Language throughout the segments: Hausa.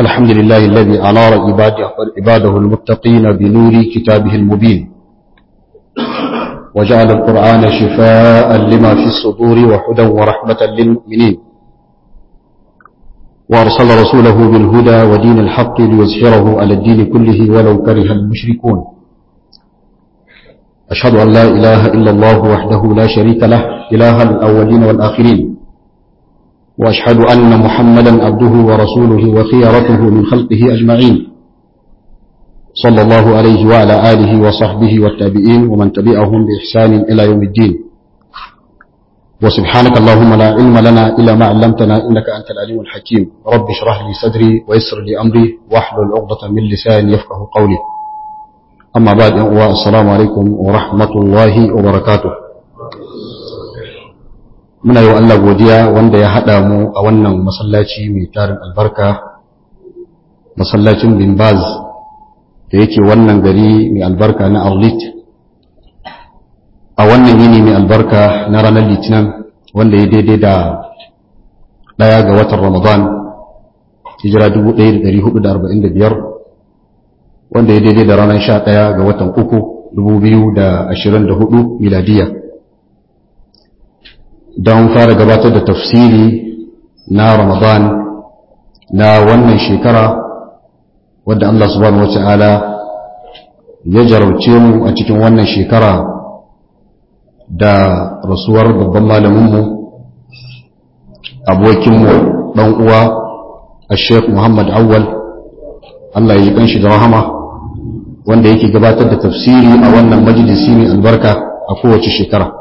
الحمد لله الذي أنار عباده المتقين بنور كتابه المبين وجعل القرآن شفاء لما في الصدور وحدا ورحمة للمؤمنين وأرسل رسوله بالهدى ودين الحق ليظهره على الدين كله ولو كره المشركون أشهد أن لا إله إلا الله وحده لا شريك له إله الأولين والآخرين وأشهد أن محمدا عبده ورسوله وخيرته من خلقه أجمعين صلى الله عليه وعلى آله وصحبه والتابعين ومن تبعهم بإحسان إلى يوم الدين وسبحانك اللهم لا علم لنا إلا ما علمتنا إنك أنت العليم الحكيم رب اشرح لي صدري ويسر لي أمري واحلل عقدة من لساني يفقه قولي أما بعد السلام عليكم ورحمة الله وبركاته muna yi wa Allah godiya wanda ya haɗa mu a wannan masallaci mai tarin albarka masallacin bin baz da yake wannan gari mai albarka na arlit a wannan yini mai albarka na ranar litinin wanda ya daidai da ɗaya ga watan ramadan hijira 1445 wanda ya daidai da ranar 11 ga watan uku 2024 miladiyya don fara gabatar da tafsiri na ramadan na wannan shekara wadda Allah subhanahu wata'ala ya jarauce mu a cikin wannan shekara da rasuwar babban malaminmu abokinmu ɗan uwa a sheikh muhammad awwal Allah ya ji kanshi da rahama wanda yake gabatar da tafsiri a wannan majalisi mai albarka a kowace shekara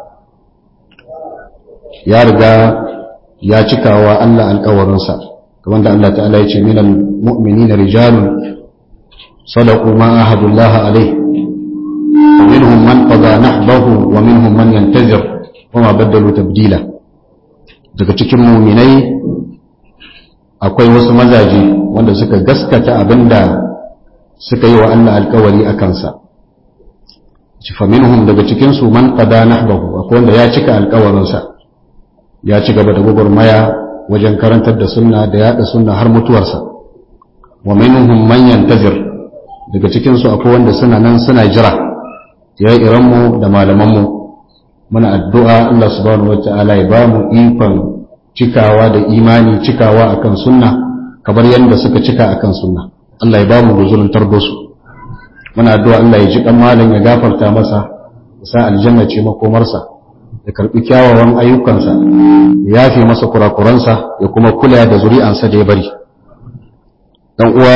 ya riga ya cikawa Allah alkawarinsa kamar da Allah ta'ala ya ce minal mu'minina rijalun sadaqu ma ahadullah alayh minhum man qada nahbahu wa minhum man yantazir wa ma badalu tabdila daga cikin mu'minai akwai wasu mazaje wanda suka gaskata abinda suka yi wa Allah alkawari a kansa fa minhum daga cikin su man qada nahbahu akwai wanda ya cika alkawarinsa ya ci gaba da gwagwarmaya wajen karantar da sunna da yada sunna har mutuwarsa wa minhum man yantazir daga cikin su akwai wanda suna nan suna jira ya iran mu da malaman mu muna addu'a Allah subhanahu wataala ya ba mu ikon cikawa da imani cikawa akan sunna kamar yadda suka cika akan sunna Allah ya ba mu guzurin tarbosu muna addu'a Allah ya ji kan malam ya gafarta masa sa aljanna ce makomarsa ya karbi kyawawan ayyukansa ya yafe masa kurakuransa ya kuma kula da zuri'ansa da ya bari dan uwa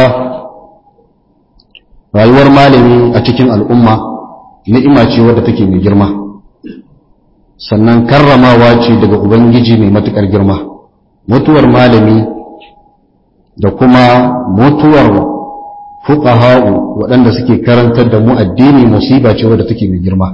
rayuwar malami a cikin al'umma ni'ima ce wadda take mai girma sannan karramawa ce daga ubangiji mai matukar girma mutuwar malami da kuma mutuwar fuqaha'u waɗanda suke karantar da mu addini musiba ce wadda take mai girma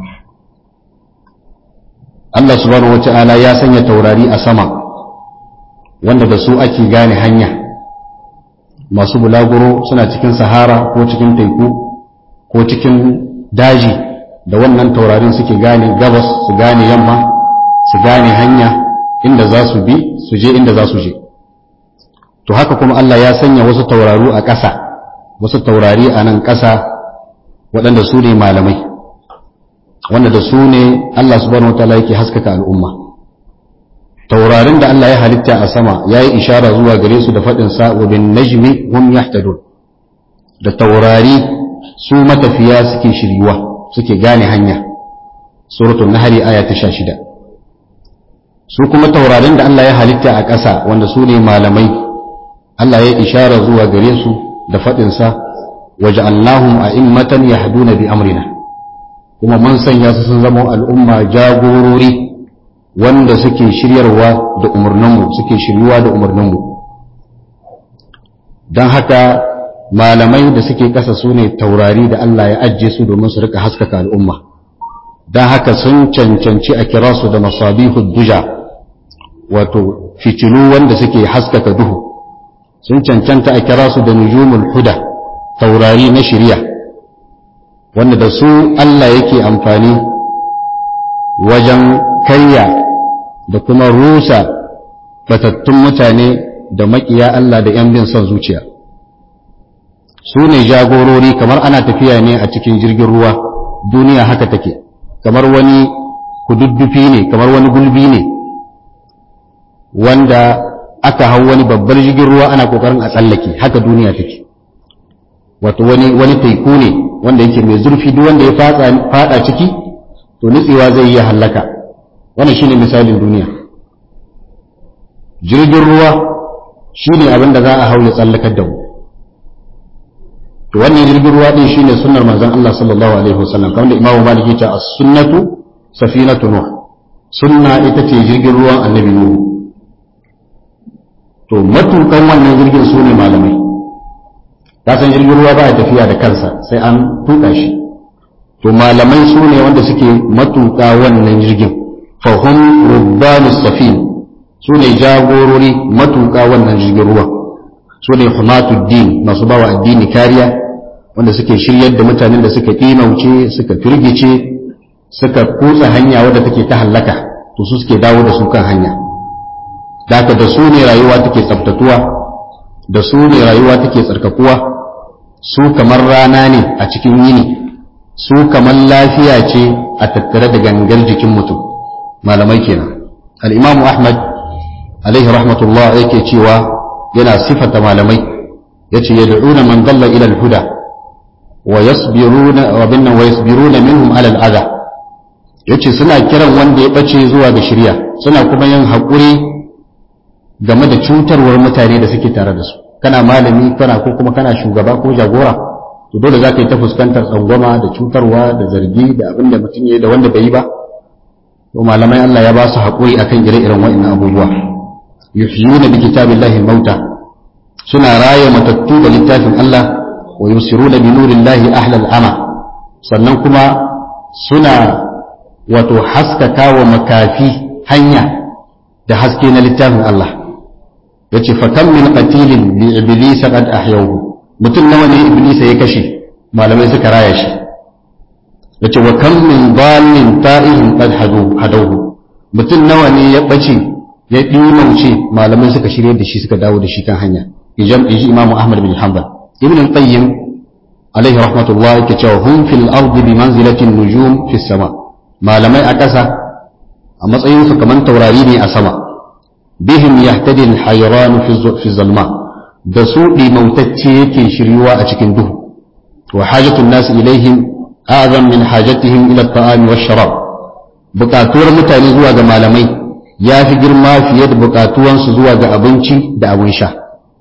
Allah subhanahu wata'ala ya sanya taurari a sama wanda da su ake gane hanya masu bulaguro suna cikin sahara ko cikin teku ko cikin daji da wannan taurarin suke gane gabas su gane yamma su gane hanya inda za su bi su je inda za su je to haka kuma Allah ya sanya wasu tauraru a ƙasa wasu taurari a nan ƙasa waɗanda su ne malamai wanda da su ne Allah subhanahu wataala yake haskaka al'umma taurarin da Allah ya halitta a sama ya yi ishara zuwa gare su da faɗin sa wa bin najmi hum yahtadun da taurari su matafiya suke shiryuwa suke gane hanya suratul nahl aya ta 16 su kuma taurarin da Allah ya halitta a ƙasa wanda su ne malamai Allah ya ishara zuwa gare su da faɗin sa waja'alnahum a'immatan yahduna bi amrina kuma mun sanya su sun zama al'umma jagorori wanda suke shiryarwa da umarninmu suke shiryuwa da umarninmu don haka malamai da suke ƙasa su ne taurari da Allah ya ajiye su domin su rika haskaka al'umma don haka sun cancanci a kira su da masabihu duja wato fitilu wanda suke haskaka duhu sun cancanta a kira su da nujumul huda taurari na shirya wanda da su Allah yake amfani wajen karya da kuma rusa batattun mutane da makiya Allah da ‘yan bin son zuciya su ne jagorori kamar ana tafiya ne a cikin jirgin ruwa duniya haka take kamar wani kududdufi ne kamar wani gulbi ne wanda aka hau wani babbar jirgin ruwa ana kokarin a tsallake haka duniya take wato wani wani teku ne wanda yake mai zurfi duk wanda ya fada ciki to nutsewa zai iya hallaka wannan shine misalin duniya jirgin ruwa shine abin da za a hau ya tsallakar da mu to wannan jirgin ruwa din shine sunnar manzon Allah sallallahu alaihi wasallam kamar da Imam Malik ya ce as-sunnatu safinatu nuh sunna ita ce jirgin ruwan annabi nuh to matukan wannan jirgin su ne malamai ka san jirgin ruwa ba ya tafiya da kansa sai an tuka shi to malamai su ne wanda suke matuka wannan jirgin fahim rubbanus safin su ne jagorori matuka wannan jirgin ruwa su ne humatuddin masu bawa addini kariya wanda suke shiryar da mutanen da suka kimauce suka firgice suka kutsa hanya wadda take ta hallaka to su suke dawo da su kan hanya daga da su ne rayuwa take tsaftatuwa da su ne rayuwa take tsarkakuwa su kamar rana ne a cikin yini su kamar lafiya ce a tattare da gangar jikin mutum malamai kenan al-imam ahmad alaihi rahmatullah yake cewa yana sifata malamai yace yad'una man dalla ila al-huda wa yasbiruna wa binna wa yasbiruna minhum ala al-adha yace suna kiran wanda ya bace zuwa ga shari'a suna kuma yin hakuri game da cutarwar mutane da suke tare da su kana malami kana ko kuma kana shugaba ko jagora to dole za ka yi ta fuskantar tsangwama da cutarwa da zargi da abin da mutum ya yi da wanda bai yi ba to malamai Allah ya ba su haƙuri akan ire-iren wa'annan abubuwa yuhyuna bi kitabillahi mauta suna raya matattu da littafin Allah wa yusiruna bi nurillahi ahlal ama sannan kuma suna wato haskaka wa makafi hanya da haske na littafin Allah yace fa kam min qatilin li iblis qad ahyawhu mutum nawa ne iblis ya kashe malamai suka raya shi yace wa kam min dallin ta'ihin qad hadu hadawhu mutum nawa ne ya bace ya dimauce malamai suka shirye da shi suka dawo da shi kan hanya ijam iji imam ahmad bin hanbal ibn al-qayyim alaihi rahmatullah yake cewa hum fil ardi bi manzilati nujum fi sama malamai a ƙasa a matsayin su kamar taurari ne a sama bihim yahtadi al-hayran fi zalma da su ɗimautacce yake shiryuwa a cikin duhu wa hajatun nasu ilaihim azam min hajatihim ila ta'ami wa sharab bukatuwar mutane zuwa ga malamai ya fi girma fiye da bukatuwansu zuwa ga abinci da abin sha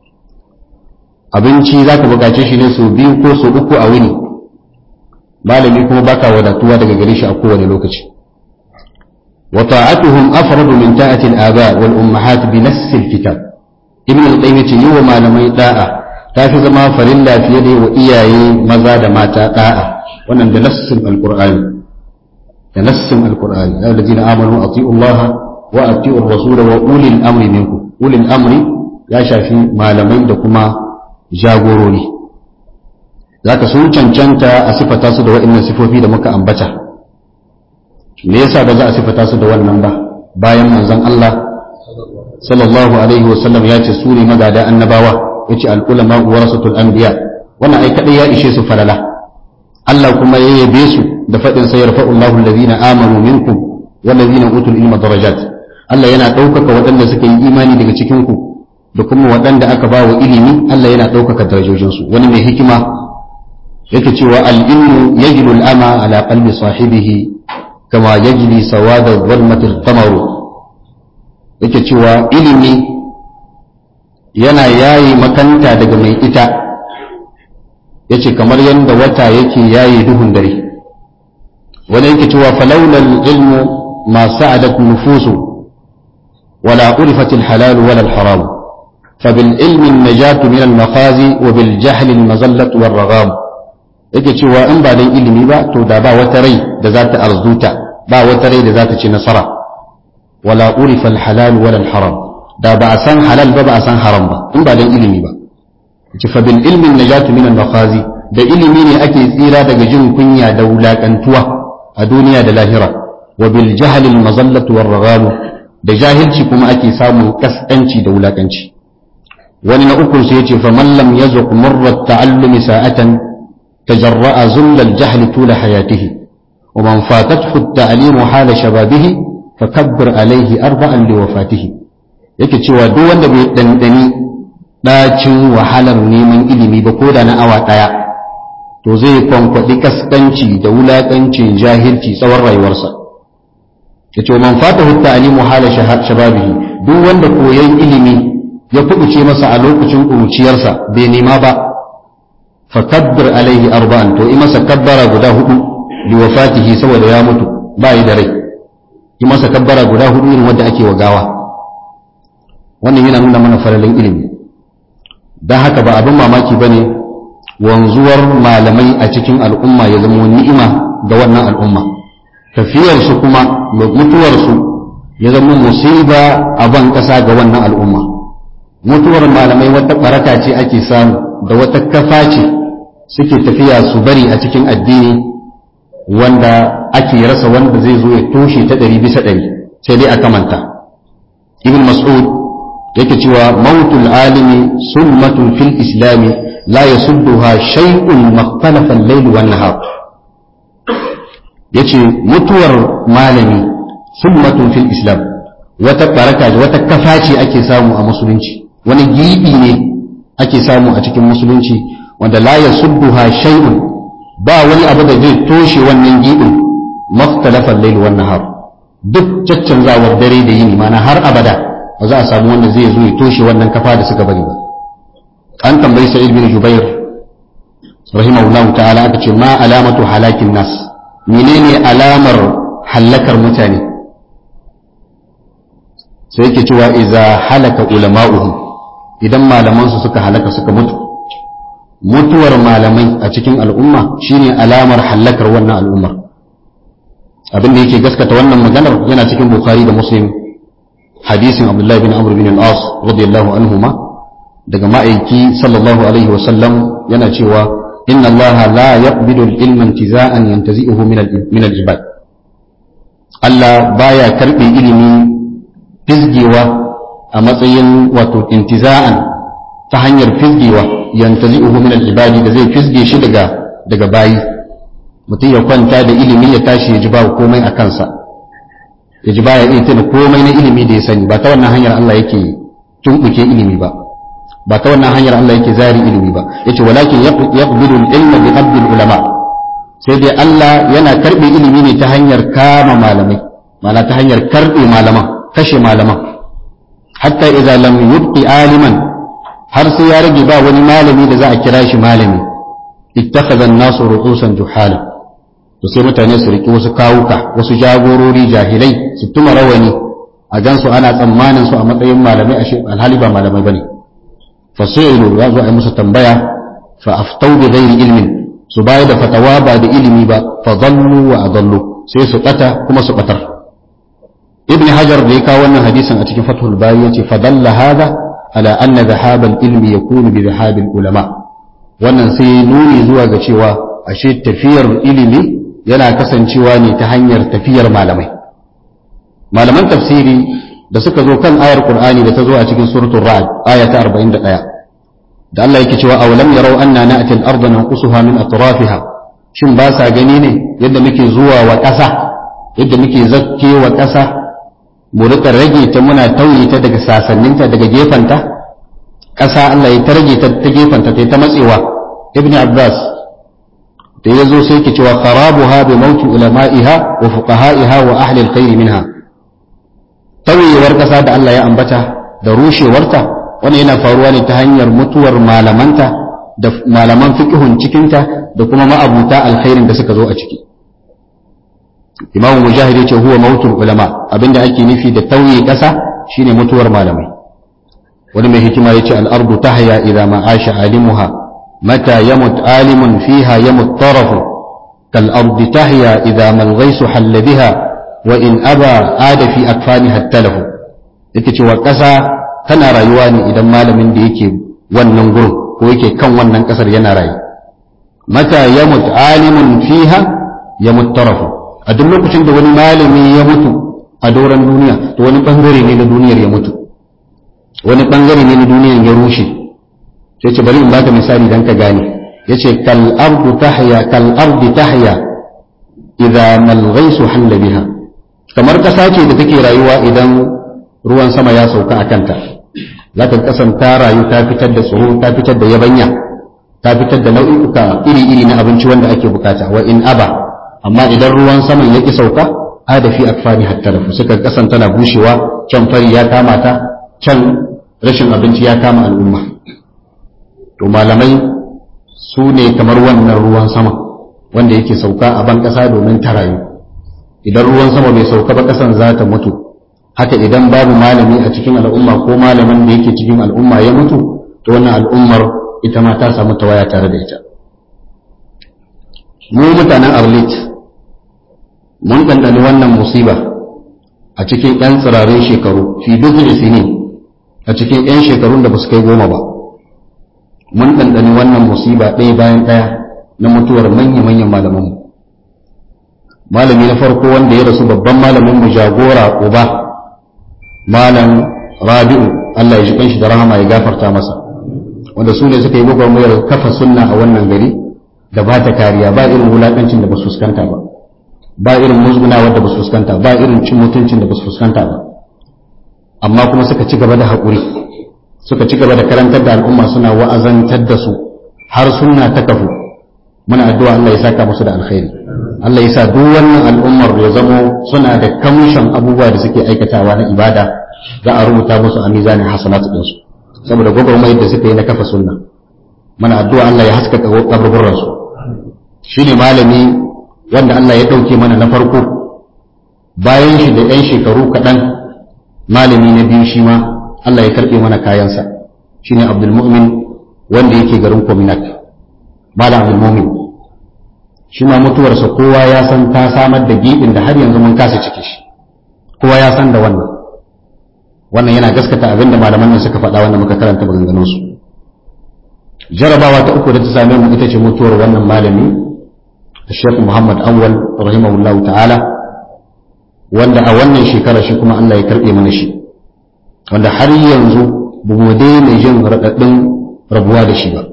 abinci za ka bukace shi ne sau biyu ko sau uku a wuni malami kuma baka wadatuwa daga gare shi a kowane lokaci wa ta'atuhum afradu min ta'ati al-aba wal ummahat bi nass al-kitab ibn al-qayyim yace yi wa malamai da'a ta fi zama farilla fiye da wa iyaye maza da mata da'a wannan da nassin al-qur'ani da nassin al-qur'ani ya alladhina amanu ati'u Allah wa ati'u ar-rasul wa ulil amri minkum ulil amri ya shafi malamai da kuma jagorori zaka sun cancanta a sifata su da waɗannan sifofi da muka ambata me yasa ba za a sifata su da wannan ba bayan manzon Allah sallallahu alaihi wasallam ya ce su ne magada annabawa ya ce al'ulama warasatul anbiya wannan ai kadai ya ishe su falala Allah kuma ya yabe su da faɗin sai yarfa'u Allahu allazina amanu minkum wallazina utul ilma darajat Allah yana ɗaukaka waɗanda suka yi imani daga cikin ku da kuma waɗanda aka ba wa ilimi Allah yana ɗaukaka darajojinsu wani mai hikima yake cewa al-ilmu yajlu al-ama ala qalbi sahibihi kama yajli sawada dhalmatil qamaru yake cewa ilimi yana yayi makanta daga mai ita yace kamar yadda wata yake yayi duhun dare wani yake cewa falaulal ilmu ma sa'adat nufusu wala urifat alhalal wala alharam فبالعلم النجاة من المخازي وبالجهل المزلة والرغام yake cewa in ba dan ilimi ba to da ba wata rai da za ta arzuta ba wata rai da za ta ci nasara wala urifa alhalal wala alharam da ba a san halal ba ba a san haram ba in ba dan ilimi ba ce fa bil ilmi najatu min al-makhazi da ilimi ne ake tsira daga jin kunya da wulakantuwa a duniya da lahira wa bil jahl al-mazallatu war da jahilci kuma ake samun kaskanci da wulakanci wani na ukun sai yace faman lam yazuq murra ta'allumi sa'atan tajarra'a zulla al-jahl tula hayatihi wa man fatathu at-ta'lim hala shababihi fakabbir alayhi arba'an li wafatihi yake cewa duk wanda bai dandani dacin wahalar neman ilimi ba ko da na awa daya to zai kwankwaɗi kaskanci da wulaƙancin jahilci tsawon rayuwarsa ya ce man fata hutta alimu hala shababihi duk wanda koyon ilimi ya kubuce masa a lokacin ƙuruciyarsa bai nema ba fa kabbir alaihi arba'an to yi masa kabbara guda hudu li wafatihi saboda ya mutu ba yi da rai yi masa kabbara guda hudu irin wanda ake wa gawa wannan yana nuna mana faralin ilimi don haka ba abin mamaki ba ne wanzuwar malamai a cikin al'umma ya zama ni'ima ga wannan al'umma tafiyarsu kuma mutuwarsu ya zama musiba a ban ƙasa ga wannan al'umma mutuwar malamai wata baraka ce ake samu da wata kafa ce suke tafiya su bari a cikin addini wanda ake rasa wanda zai zo ya toshe ta ɗari bisa ɗari sai dai a kamanta ibn mas'ud yake cewa mautul alimi sulmatun fil islami la yasudduha shay'un makhtalafa al-layl wan nahar yace mutuwar malami sulmatun fil islam wata baraka wata kafa ce ake samu a musulunci wani gibi ne ake samu a cikin musulunci wanda la yasudduha shay'un ba wani abu da zai toshe wannan gibin makhtalafa al-layl wan nahar duk caccanzawar dare da yini mana har abada ba za a samu wanda zai zo ya toshe wannan kafa da suka bari ba an tambayi sa'id bin jubair rahimahullahu ta'ala aka ce ma alamatu halakin nas menene alamar halakar mutane sai yake cewa iza halaka ulama'uhu idan malaman su suka halaka suka mutu mutuwar malamai a cikin al'umma shine alamar halakar wannan al'ummar abin da yake gaskata wannan maganar yana cikin bukhari da muslim hadisin abdullahi bin amr bin al-as radiyallahu anhuma daga ma'aiki sallallahu alaihi wasallam yana cewa inna Allah la yaqbidu al-ilma intiza'an yantazi'uhu min al-ibad Allah baya karbe ilimi fizgewa a matsayin wato intiza'an ta hanyar fizgewa yantazi'uhu min al-ibadi da zai fizge shi daga daga bayi mutum ya kwanta da ilimi ya tashi ya ji ba komai a kansa ya ji baya iya tuna komai na ilimi da ya sani ba ta wannan hanyar Allah yake tumbuke ilimi ba ba ta wannan hanyar Allah yake zari ilimi ba yace walakin yaqbilu al-ilma bi qabd ulama sai dai Allah yana karbe ilimi ne ta hanyar kama malamai ma'ana ta hanyar karbe malaman kashe malaman hatta idza lam yubqi aliman har sai ya rage ba wani malami da za a kira shi malami ittakhadha an-nasu ru'usan juhala to sai mutane su riki wasu kawuka wasu jagorori jahilai su tuma rawani a gansu ana tsammanin su a matsayin malamai a alhali ba malamai bane fasu'ilu ya zo a yi musu tambaya fa aftau bi ghairi ilmin su bayar da fatawa ba da ilimi ba fa dhallu wa adallu sai su bata kuma su batar ibn hajar da ya kawo wannan hadisin a cikin fathul bari yace fa dalla hada ala anna dhahab al ilmi yakunu bi dhahab al ulama wannan sai nuni zuwa ga cewa ashe tafiyar ilimi yana kasancewa ne ta hanyar tafiyar malamai malaman tafsiri da suka zo kan ayar Qur'ani da ta zo a cikin suratul Ra'd aya ta 41 da Allah yake cewa awalam yarau anna na'ti al-ardha nanqusuha min atrafiha shin ba sa gani ne yadda muke zuwa wa ƙasa yadda muke zakke wa ƙasa mu rika rage ta muna tauye ta daga sasanninta daga gefanta ƙasa Allah ya ta rage ta ta gefanta ta ta matsewa ibn Abbas da ya zo sai ke cewa kharabuha bi mauti ulama'iha wa fuqaha'iha wa ahli al-khair minha tauyewar ƙasa da Allah ya ambata da rushewarta wani yana faruwa ne ta hanyar mutuwar malamanta da malaman fiqhun cikinta da kuma ma'abuta alkhairin da suka zo a ciki imamu mujahid ya ce huwa mautul ulama abinda ake nufi da tauye ƙasa shine mutuwar malamai wani mai hikima ya ce al'ardu tahya idza ma asha alimuha mata yamut alimun fiha yamut tarafu kal ardi tahya idza mal ghaisu halla biha wa in aba ada fi akfaniha talafu yake cewa ƙasa tana rayuwa ne idan malamin da yake wannan gurin ko yake kan wannan ƙasar yana rayu mata yamut alimun fiha yamut tarafu a duk lokacin da wani malami ya mutu a doron duniya to wani bangare ne na duniyar ya mutu wani bangare ne na duniyan ya rushe sai ce bari in baka misali dan ka gane yace kal ardu tahya kal ardi tahya idza mal ghaisu halla biha kamar kasa ce da take rayuwa idan ruwan sama ya sauka a kanta za ta kasanta rayu ta fitar da tsoro ta fitar da yabanya ta fitar da nau'uka iri-iri na abinci wanda ake bukata wa in aba amma idan ruwan saman ya ki sauka ada fi akfani hatta da suka kasanta na bushewa can fari ya kama ta can rashin abinci ya kama al'umma to malamai su ne kamar wannan ruwan sama wanda yake sauka a ban kasa domin ta rayu idan ruwan sama bai sauka ba kasan za ta mutu haka idan babu malami a cikin al'umma ko malamin da yake cikin al'umma ya mutu to wannan al'ummar ita ma ta samu tawaya tare da ita mu mutanen arlit mun ɗanɗani wannan musiba a cikin 'yan tsirarin shekaru fi duk sini a cikin 'yan shekarun da ba su kai goma ba mun ɗanɗani wannan musiba ɗaya bayan ɗaya na mutuwar manya-manyan malamanmu malami na farko wanda ya rasu babban malamin mu jagora uba malam rabi'u Allah ya ji kanshi da rahama ya gafarta masa wanda su ne suka yi gwagwarmayar kafa sunna a wannan gari da ba ta kariya ba irin wulaƙancin da ba su fuskanta ba ba irin musgunawa da ba su fuskanta ba irin cin mutuncin da ba su fuskanta ba amma kuma suka ci gaba da haƙuri suka ci gaba da karantar da al'umma suna wa'azantar da su har sunna ta kafu muna addu'a Allah ya saka musu da alkhairi Allah ya sa duk wannan al'ummar ya zamo suna da kamshin abubuwa da suke aikatawa na ibada za a rubuta musu a mizanin hasanatu ɗinsu saboda gwagwarmayar da suka yi na kafa sunna muna addu'a Allah ya haskaka kaburburan su shine malami wanda Allah ya ɗauke mana na farko bayan shi da ‘yan shekaru kaɗan malami na biyu shi ma Allah ya karɓe mana kayansa shine Abdul Mu'min wanda yake garin Kominat Malam Abdul Mu'min shi ma mutuwarsa kowa ya san ta samar da giɓin da har yanzu mun kasa cike shi kowa ya san da wannan wannan yana gaskata abin da malaman nan suka faɗa wanda muka karanta maganganun su jarabawa ta uku da ta same mu ita ce mutuwar wannan malami Sheikh Muhammad Awwal rahimahullahu ta'ala wanda a wannan shekara shi kuma Allah ya karɓe mana shi wanda har yanzu ba mu daina jin raɗaɗin rabuwa da shi ba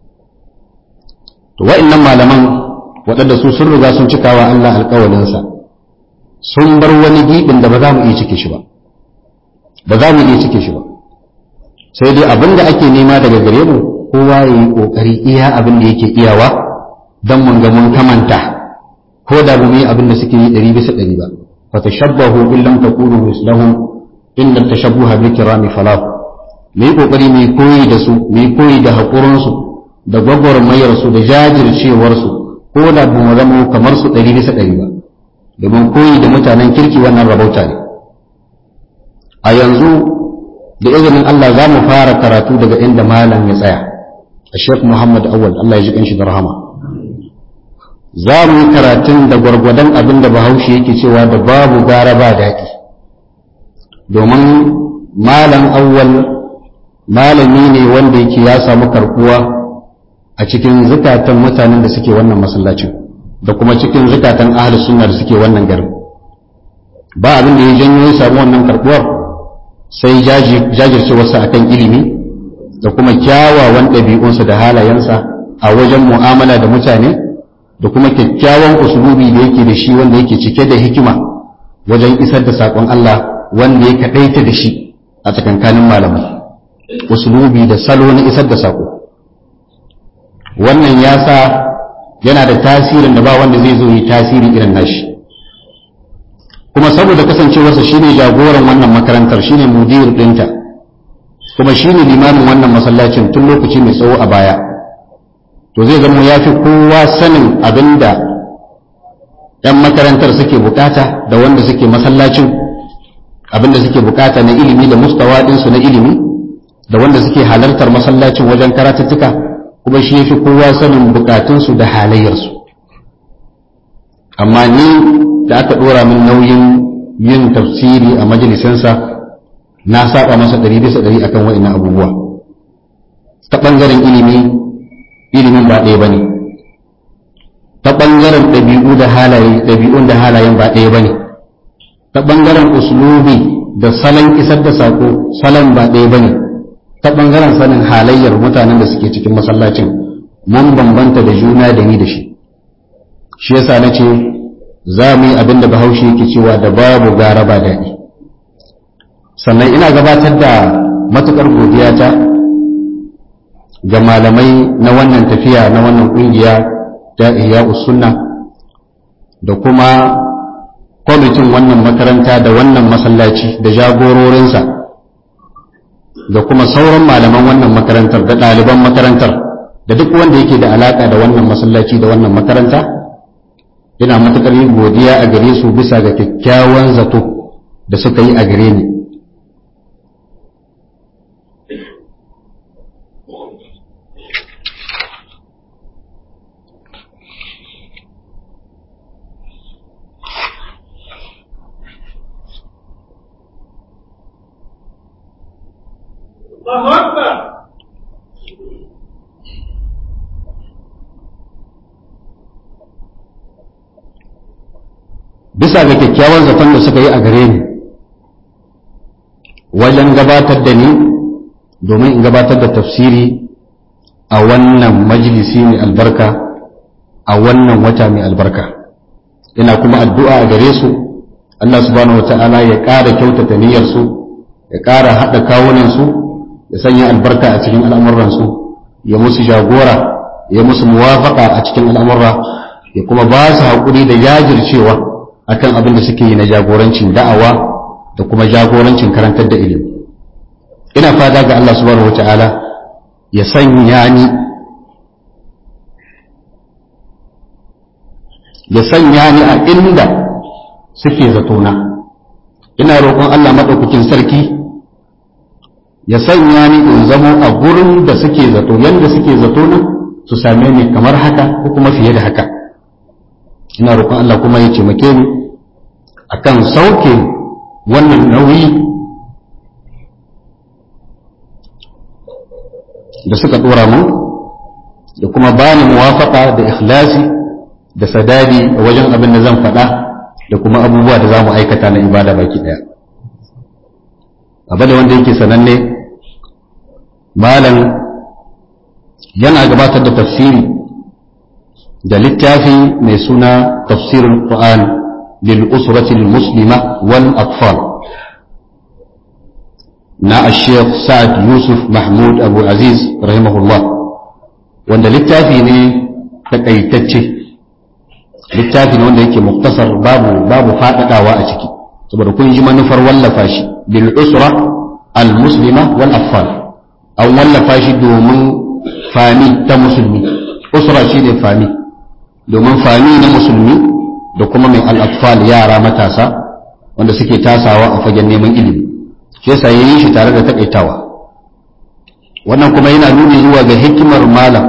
to wa'annan malaman waɗanda su sun riga sun cikawa Allah alƙawalinsa sun bar wani giɓin da ba za mu iya cike shi ba ba za mu iya cike shi ba sai dai abin da ake nema daga gare mu kowa ya yi ƙoƙari iya abin da yake iyawa don mun ga mun kamanta ko da ba mu yi abin da suke yi ɗari bisa ɗari ba fa tashabbahu in lam takunu mislahum inna tashabbuha bi kirami falah mu yi ƙoƙari mu yi koyi da su mu yi koyi da haƙurinsu da gwagwarmayarsu da jajircewarsu ko da ba mu zama kamar su ɗari bisa ɗari ba domin koyi da mutanen kirki wannan rabauta ne a yanzu da izinin Allah za mu fara karatu daga inda malam ya tsaya a Sheikh Muhammad Awal Allah ya ji kanshi da rahama za mu yi karatun da gwargwadon abin da bahaushe yake cewa da babu gara ba daɗi domin malam awwal malami ne wanda yake ya samu karkuwa a cikin zukatan mutanen da suke wannan masallacin da kuma cikin zukatan ahli sunna da suke wannan garin ba abin da ya janyo ya samu wannan karbuwar sai jajircewarsa akan ilimi da kuma kyawawan ɗabi'unsa da halayensa a wajen mu'amala da mutane da kuma kyakkyawan usulubi da yake da shi wanda yake cike da hikima wajen isar da saƙon Allah wanda ya kaɗaita da shi a tsakankanin malamai usulubi da salo na isar da saƙo wannan ya sa yana da tasirin da ba wanda zai zo yi tasiri irin nashi kuma saboda kasancewarsa shine jagoran wannan makarantar shine mudir ɗinta kuma shine limamin wannan masallacin tun lokaci mai tsawo a baya to zai zama ya fi kowa sanin abinda 'yan makarantar suke bukata da wanda suke masallacin abinda suke bukata na ilimi da mustawa ɗinsu na ilimi da wanda suke halartar masallacin wajen karatuttuka kuma shi fi kowa sanin bukatunsu da halayyarsu amma ni da aka ɗora min nauyin yin tafsiri a majalisinsa na saba masa ɗari bisa ɗari akan wa'ina abubuwa ta ɓangaren ilimi ilimin ba ɗaya ba ne ta ɓangaren ɗabi'u da halaye ɗabi'un da halayen ba ɗaya ba ne ta ɓangaren uslubi da salon isar da sako salon ba ɗaya bane ta ɓangaren sanin halayyar mutanen da suke cikin masallacin mun bambanta da juna da ni da shi shi yasa na ce za mu yi abin da bahaushe yake cewa da babu gara ba daɗi sannan ina gabatar da matuƙar godiyata ga malamai na wannan tafiya na wannan ƙungiya ta iya sunna da kuma kwamitin wannan makaranta da wannan masallaci da jagororinsa da kuma sauran malaman wannan makarantar da ɗaliban makarantar da duk wanda yake da alaƙa da wannan masallaci da wannan makaranta ina matuƙar yin godiya a gare su bisa ga kyakkyawan zato da suka yi a gare ni الله أكبر bisa ga kyakkyawan zaton da suka yi a gare ni wajen gabatar da ni domin in gabatar da tafsiri a wannan majalisi mai albarka a wannan wata mai albarka ina kuma addu'a a gare su Allah subhanahu wata'ala ya ƙara kyautata niyyarsu ya ƙara haɗa kawunansu ya sanya albarka a cikin al'amuransu ya musu jagora ya musu muwafaka a cikin al'amurra ya kuma ba su haƙuri da jajircewa akan abin da suke yi na jagorancin da'awa da kuma jagorancin karantar da ilimi ina fata ga Allah subhanahu wata'ala ya sanya ni ya sanya ni a inda suke zatona ina roƙon Allah maɗaukakin sarki ya sanya ni in zamo a gurin da suke zato yadda suke zatona su same ni kamar haka ko kuma fiye da haka ina roƙon Allah kuma ya taimake ni akan sauke wannan nauyi da suka dora mu da kuma bani muwafaka da ikhlasi da sadadi a wajen abin da zan faɗa da kuma abubuwa da za mu aikata na ibada baki ɗaya abu da wanda yake sananne malam yana gabatar da tafsiri da littafi mai suna tafsirin Qur'an lil usrati al muslima wal atfal na al-sheikh Sa'ad Yusuf Mahmud Abu Aziz rahimahullah wanda littafi ne takaitacce littafi ne wanda yake muktasar babu babu fadadawa a ciki saboda kun ji manufar wallafa shi bil usra al muslima wal atfal an wallafa shi domin fami ta musulmi usra shi ne fami domin fami na musulmi da kuma mai al'atfal yara matasa wanda suke tasawa a fagen neman ilimi shi yasa yayin shi tare da takaitawa wannan kuma yana nuni zuwa ga hikimar malam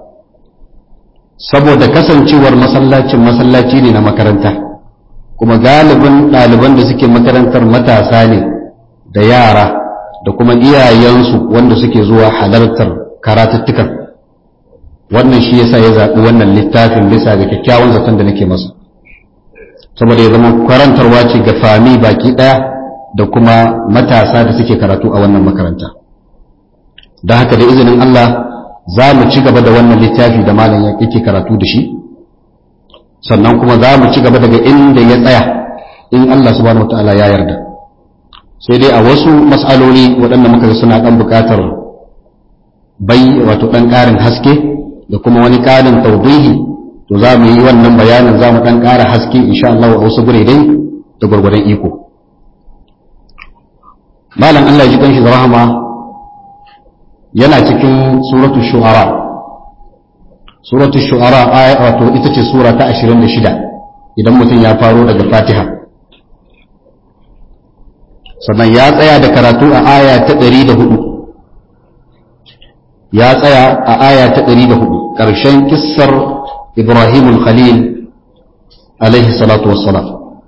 saboda kasancewar masallacin masallaci ne na makaranta kuma galibin ɗaliban da suke makarantar matasa ne da yara da kuma iyayensu wanda suke zuwa halartar karatuttukan wannan shi yasa ya zaɓi wannan littafin bisa ga kyakkyawan zaton da nake masa saboda ya zama karantarwa ce ga fami baki ɗaya da kuma matasa da suke karatu a wannan makaranta da haka da izinin Allah za mu ci gaba da wannan littafi da malam yake karatu da shi sannan kuma za mu ci gaba daga inda ya tsaya in Allah subhanahu wataala ya yarda sai dai a wasu mas'aloli waɗanda muka ga suna ɗan buƙatar bai wato ɗan ƙarin haske da kuma wani ƙarin taudihi to za mu yi wannan bayanin za mu ɗan ƙara haske insha Allah a wasu gure dai da gwargwadon iko malam Allah ya ji kanshi da rahama yana cikin suratul shu'ara suratul shu'ara aya wato ita ce sura ta 26 idan mutum ya faro daga Fatiha sannan ya tsaya da karatu a aya ta 104 ya tsaya a aya ta 104 ƙarshen kissar Ibrahimul Khalil alaihi salatu wassalam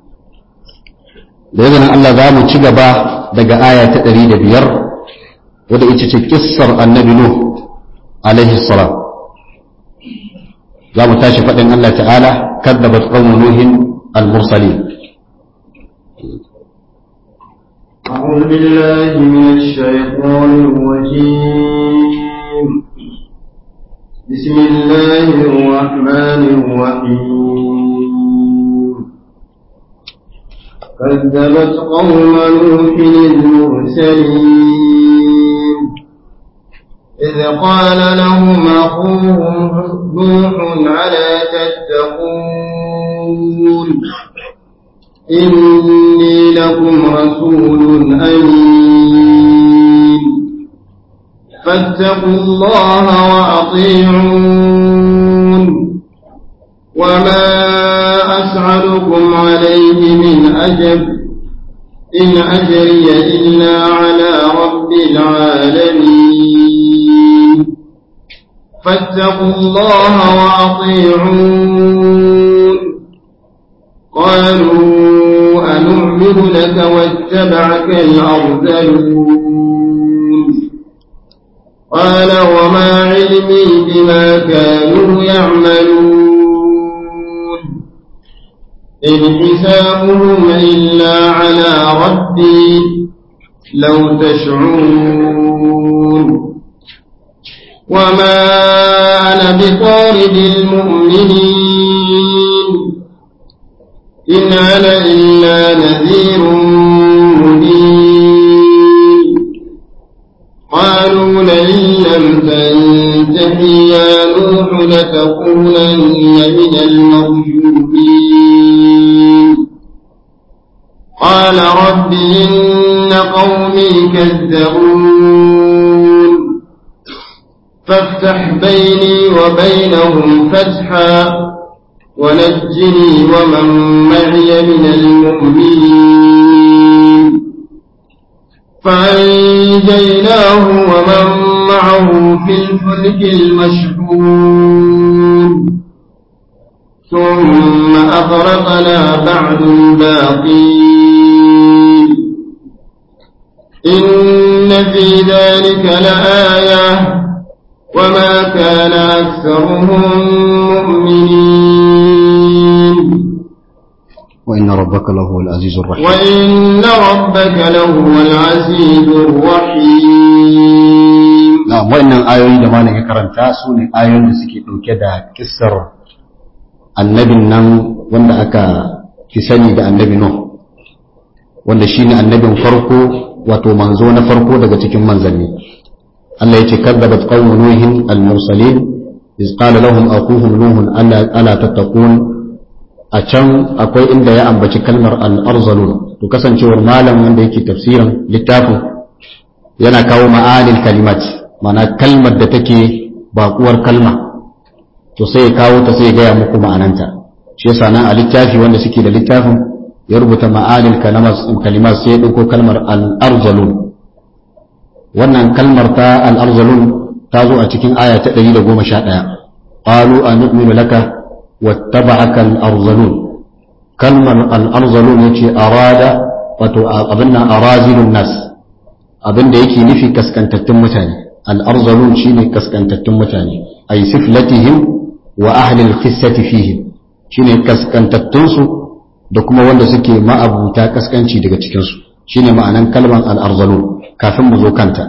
da izinin Allah za mu ci gaba daga aya ta 105 wadda ita ce kissar annabi Nuh alaihi salam za mu tashi faɗin Allah ta'ala kaddabat qaumu nuhin al-mursalin أعوذ بالله من الشيطان الرجيم بسم الله الرحمن الرحيم كذبت قوم نوح المرسلين إذ قال لهم أخوهم نوح على تتقون إني لكم رسول أمين فاتقوا الله وأطيعون وما أسعدكم عليه من أجر إن أجري إلا على رب العالمين فاتقوا الله وأطيعون قالوا أنؤمن لك واتبعك الأرذلون قال وما علمي بما كانوا يعملون إن حسابهم إلا على ربي لو تشعرون وما أنا بطارد المؤمنين إن أنا إلا نذير مبين قالوا لئن لم تنته يا نوح لتكونن من المرجومين قال رب إن قومي كذبون فافتح بيني وبينهم فتحا ونجني ومن معي من المؤمنين فأنجيناه ومن معه في الفلك المشحون ثم أغرقنا بعد الباقين إن في ذلك لآية وما كان أكثرهم مؤمنين وإن ربك لهو العزيز الرحيم وإن ربك لهو العزيز الرحيم na'am wannan ayoyi da malam ya karanta su ne ayoyin da suke ɗauke da kissar annabin nan wanda aka fi sani da annabi Nuh wanda shine annabin farko wato manzo na farko daga cikin manzanni Allah ya ce kadzabat qaumu nuhin al-mursalin iz qala lahum akuhum nuhun alla ala tattaqun a can akwai inda ya ambaci kalmar al-arzalun to kasancewar malam wanda yake tafsirin littafin yana kawo ma'anil kalimat mana kalmar da take bakuwar kalma to sai ya kawo ta sai ya gaya muku ma'ananta shi yasa nan a littafi wanda suke da littafin ya rubuta ma'anil kalimat sai ya ɗauko kalmar al-arzalun wannan kalmar ta al-arzalun ta zo a cikin aya ta 111 qalu anu'minu laka wattaba'aka al-arzalun kalmar al-arzalun yace arada wato abinna arazilun nas abinda yake nufi kaskantattun mutane al-arzalun shine kaskantattun mutane ay siflatihim wa ahli al-khissati fihim shine kaskantattun su da kuma wanda suke ma'abuta kaskanci daga cikin su shine ma'anan kalmar al-arzalun kafin mu zo kanta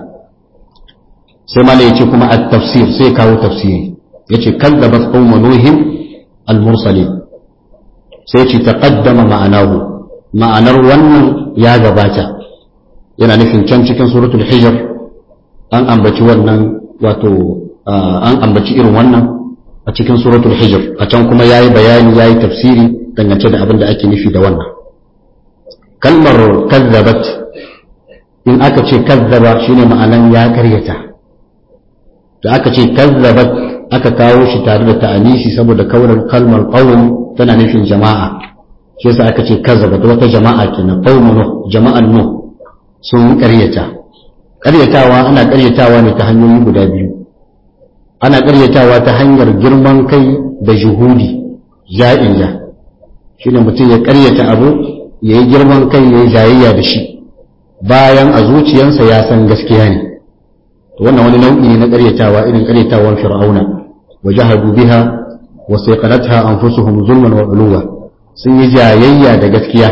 sai malai yace kuma at-tafsir sai kawo tafsiri yace kadzabat qaumu nuhin al-mursalin sai yace taqaddama ma'anahu ma'anar wannan ya gabata yana nufin can cikin suratul hijr an ambaci wannan wato an ambaci irin wannan a cikin suratul hijr a can kuma yayi bayani yayi tafsiri dangance da abin da ake nufi da wannan kalmar kazzabat in aka ce kazzaba shine ma'anan ya karyata da aka ce kazzabat aka kawo shi tare da ta'anisi saboda kaunar kalmar qawm tana nufin jama'a shi yasa aka ce kazzabat wata jama'a kenan qawmun nuh jama'an nuh sun karyata karyatawa ana karyatawa ne ta hanyoyi guda biyu ana karyatawa ta hanyar girman kai da juhudi ja'inja shine mutum ya karyata abu ya yi girman kai ya yi jayayya da shi bayan a zuciyarsa ya san gaskiya ne to wannan wani nau'i ne na karyatawa irin karyatawan fir'auna wa jahadu biha wa sayqanatha anfusuhum zulman wa uluwa sun yi jayayya da gaskiya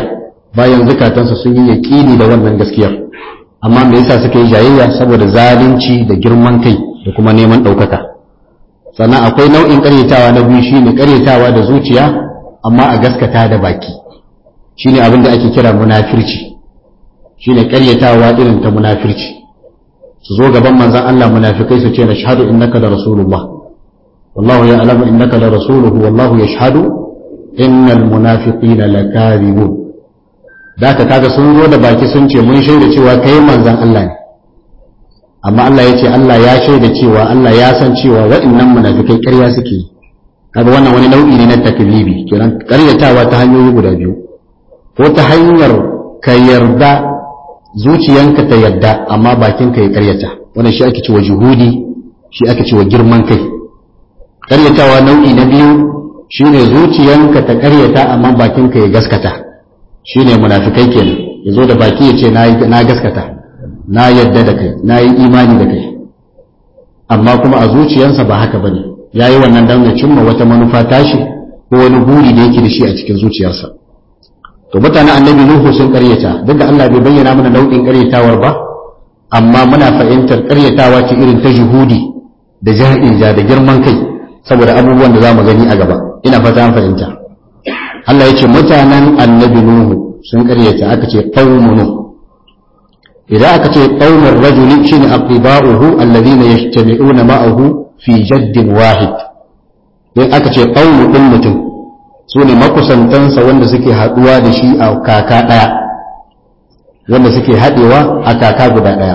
bayan zukatansu sun yi yaƙini da wannan gaskiyar amma me yasa suka yi jayayya saboda zalunci da girman kai da kuma neman ɗaukaka sannan akwai nau'in ƙaryatawa na biyu shine ƙaryatawa da zuciya amma a gaskata da baki shine abin da ake kira munafirci shine ƙaryatawa irin ta munafirci su zo gaban manzon Allah munafikai su ce nashhadu innaka da rasulullah wallahu ya'lamu innaka la rasuluhu wallahu yashhadu innal munafiqina lakadibun da ka kaga sun zo da baki sun ce mun shaida cewa kai manzon Allah ne amma Allah ya ce Allah ya shaida cewa Allah ya san cewa waɗannan munafikai ƙarya suke yi kaga wannan wani nau'i ne na taklibi kenan ƙaryatawa ta hanyoyi guda biyu ko ta hanyar ka yarda zuciyanka ta yarda amma bakinka ya ƙaryata wannan shi ake cewa juhudi shi ake cewa girman kai ƙaryatawa nau'i na biyu shine zuciyanka ta ƙaryata amma bakinka ya gaskata shine munafikai kenan yazo da baki ya ce na gaskata na yadda da kai na yi imani da kai amma kuma a zuciyarsa ba haka bane ya yi wannan don ya cimma wata manufa tashi ko wani buri da yake da shi a cikin zuciyarsa to mutanen annabi nuhu sun karyata duk da Allah bai bayyana mana nau'in karyatawar ba amma muna fahimtar karyatawa ce irin ta juhudi da jahilja da girman kai saboda abubuwan da za mu gani a gaba ina fata an fahimta Allah ya ce mutanen annabi nuhu sun karyata aka ce qaumun nuh idan aka ce qaumin rajuli shine aqiba'uhu alladhina yajtami'una ma'ahu fi jaddin wahid in aka ce qaumu din mutum sune makusantansa wanda suke haduwa da shi a kaka daya wanda suke hadewa a kaka guda daya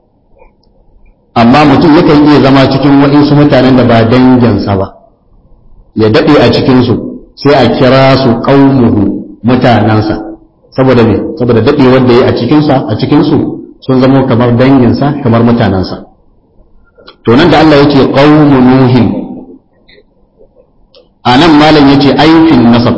amma mutum yakan iya zama cikin waɗansu mutanen da ba danginsa ba ya dade a cikin su sai a kira su qaumuhu mutanansa saboda me saboda dade wanda yayi a cikin sa a cikin su sun zama kamar danginsa kamar mutanensa to nan da Allah yake qaumu nuhin anan malam yace aifin nasab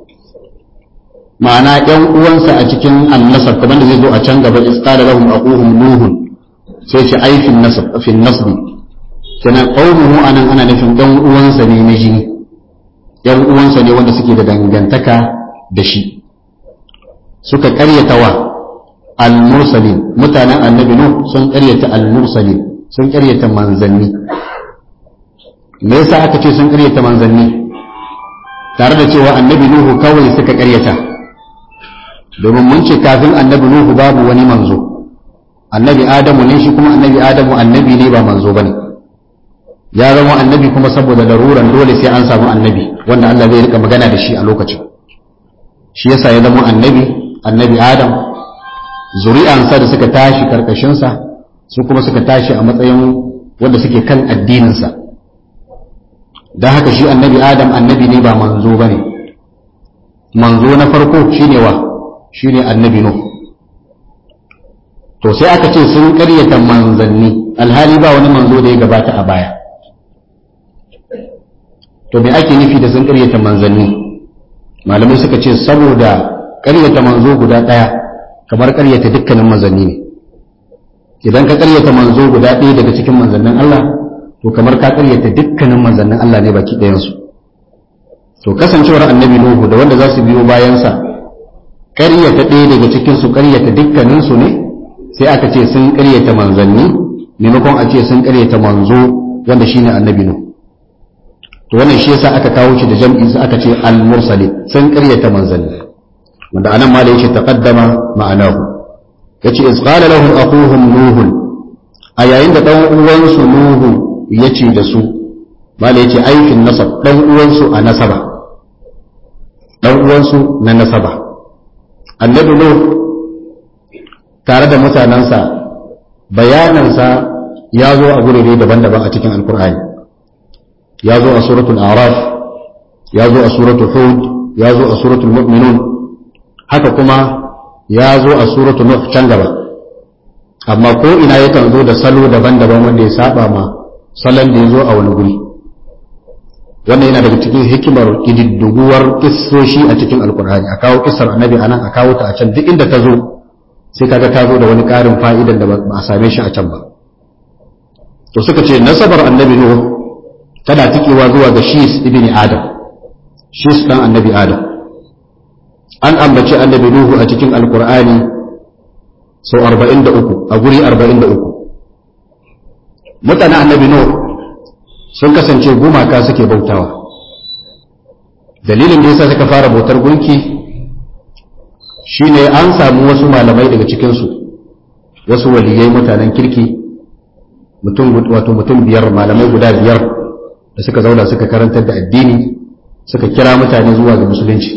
ma'ana ɗan uwansa a cikin annasab kamar da zai zo a can gaba isqala lahum aquhum nuhun sai shi aifin nasab fi nasbi kenan qaumuhu anan ana nufin ɗan uwansa ne na jini ɗan uwansa ne wanda suke da dangantaka da shi suka ƙaryata wa al-mursalin mutanen annabi nuh sun ƙaryata al-mursalin sun ƙaryata manzanni me yasa aka ce sun ƙaryata manzanni tare da cewa annabi nuhu kawai suka ƙaryata domin mun ce kafin annabi nuhu babu wani manzo annabi adamu ne shi kuma annabi adamu annabi ne ba manzo bane ya zama annabi kuma saboda laruran dole sai an samu annabi wanda Allah zai rika magana da shi a lokacin shi yasa ya zama annabi annabi adam zuri'ansa da suka tashi karkashinsa su kuma suka tashi a matsayin wanda suke kan addininsa don haka shi annabi adam annabi ne ba manzo ba ne manzo na farko shine wa shine annabi nuh to sai aka ce sun karyata manzanni alhali ba wani manzo da ya gabata a baya to me ake nufi da sun karyata manzanni malamai suka ce saboda karyata manzo guda ɗaya kamar karyata dukkanin manzanni ne idan ka karyata manzo guda ɗaya daga cikin manzannin Allah to kamar ka karyata dukkanin manzannin Allah ne baki ɗayansu to kasancewar annabi Nuhu da wanda za su biyo bayansa karyata ɗaya daga cikin su karyata dukkanin su ne sai aka ce sun karyata manzanni maimakon a ce sun karyata manzo wanda shine annabi Nuhu to wannan shi yasa aka kawo shi da jam'i sai aka ce al-mursalin sun karyata manzanni wanda anan ma da yake taqaddama ma'anahu yace iz qala lahum aquhum nuh a yayin da dan uwansu nuhu yace da su mala yace aikin nasab dan uwansu a nasaba dan uwansu na nasaba annabi nuh tare da mutanansa bayanansa ya zo a gurare daban-daban a cikin alkur'ani ya zo a suratul araf ya zo a suratul hud ya zo a suratul mu'minun haka kuma ya zo a suratu nuh can gaba amma ko ina yakan zo da salo daban-daban wanda ya saba ma salon da ya zo a wani guri wannan yana daga cikin hikimar kididduguwar kissoshi a cikin alkur'ani a kawo kissar annabi anan a kawo ta a can duk inda ta zo sai kaga ta zo da wani ƙarin fa'idan da ba a same shi a can ba to suka ce nasabar annabi nuh tana tikewa zuwa ga shis ibn adam shis dan annabi adam an ambaci annabi nuhu a cikin alkur'ani sau 43 a guri 43 mutanen annabi nuhu sun kasance gumaka suke bautawa dalilin da yasa suka fara bautar gunki shine an samu wasu malamai daga cikinsu wasu waliyai mutanen kirki mutum wato mutum biyar malamai guda biyar da suka zauna suka karantar da addini suka kira mutane zuwa ga musulunci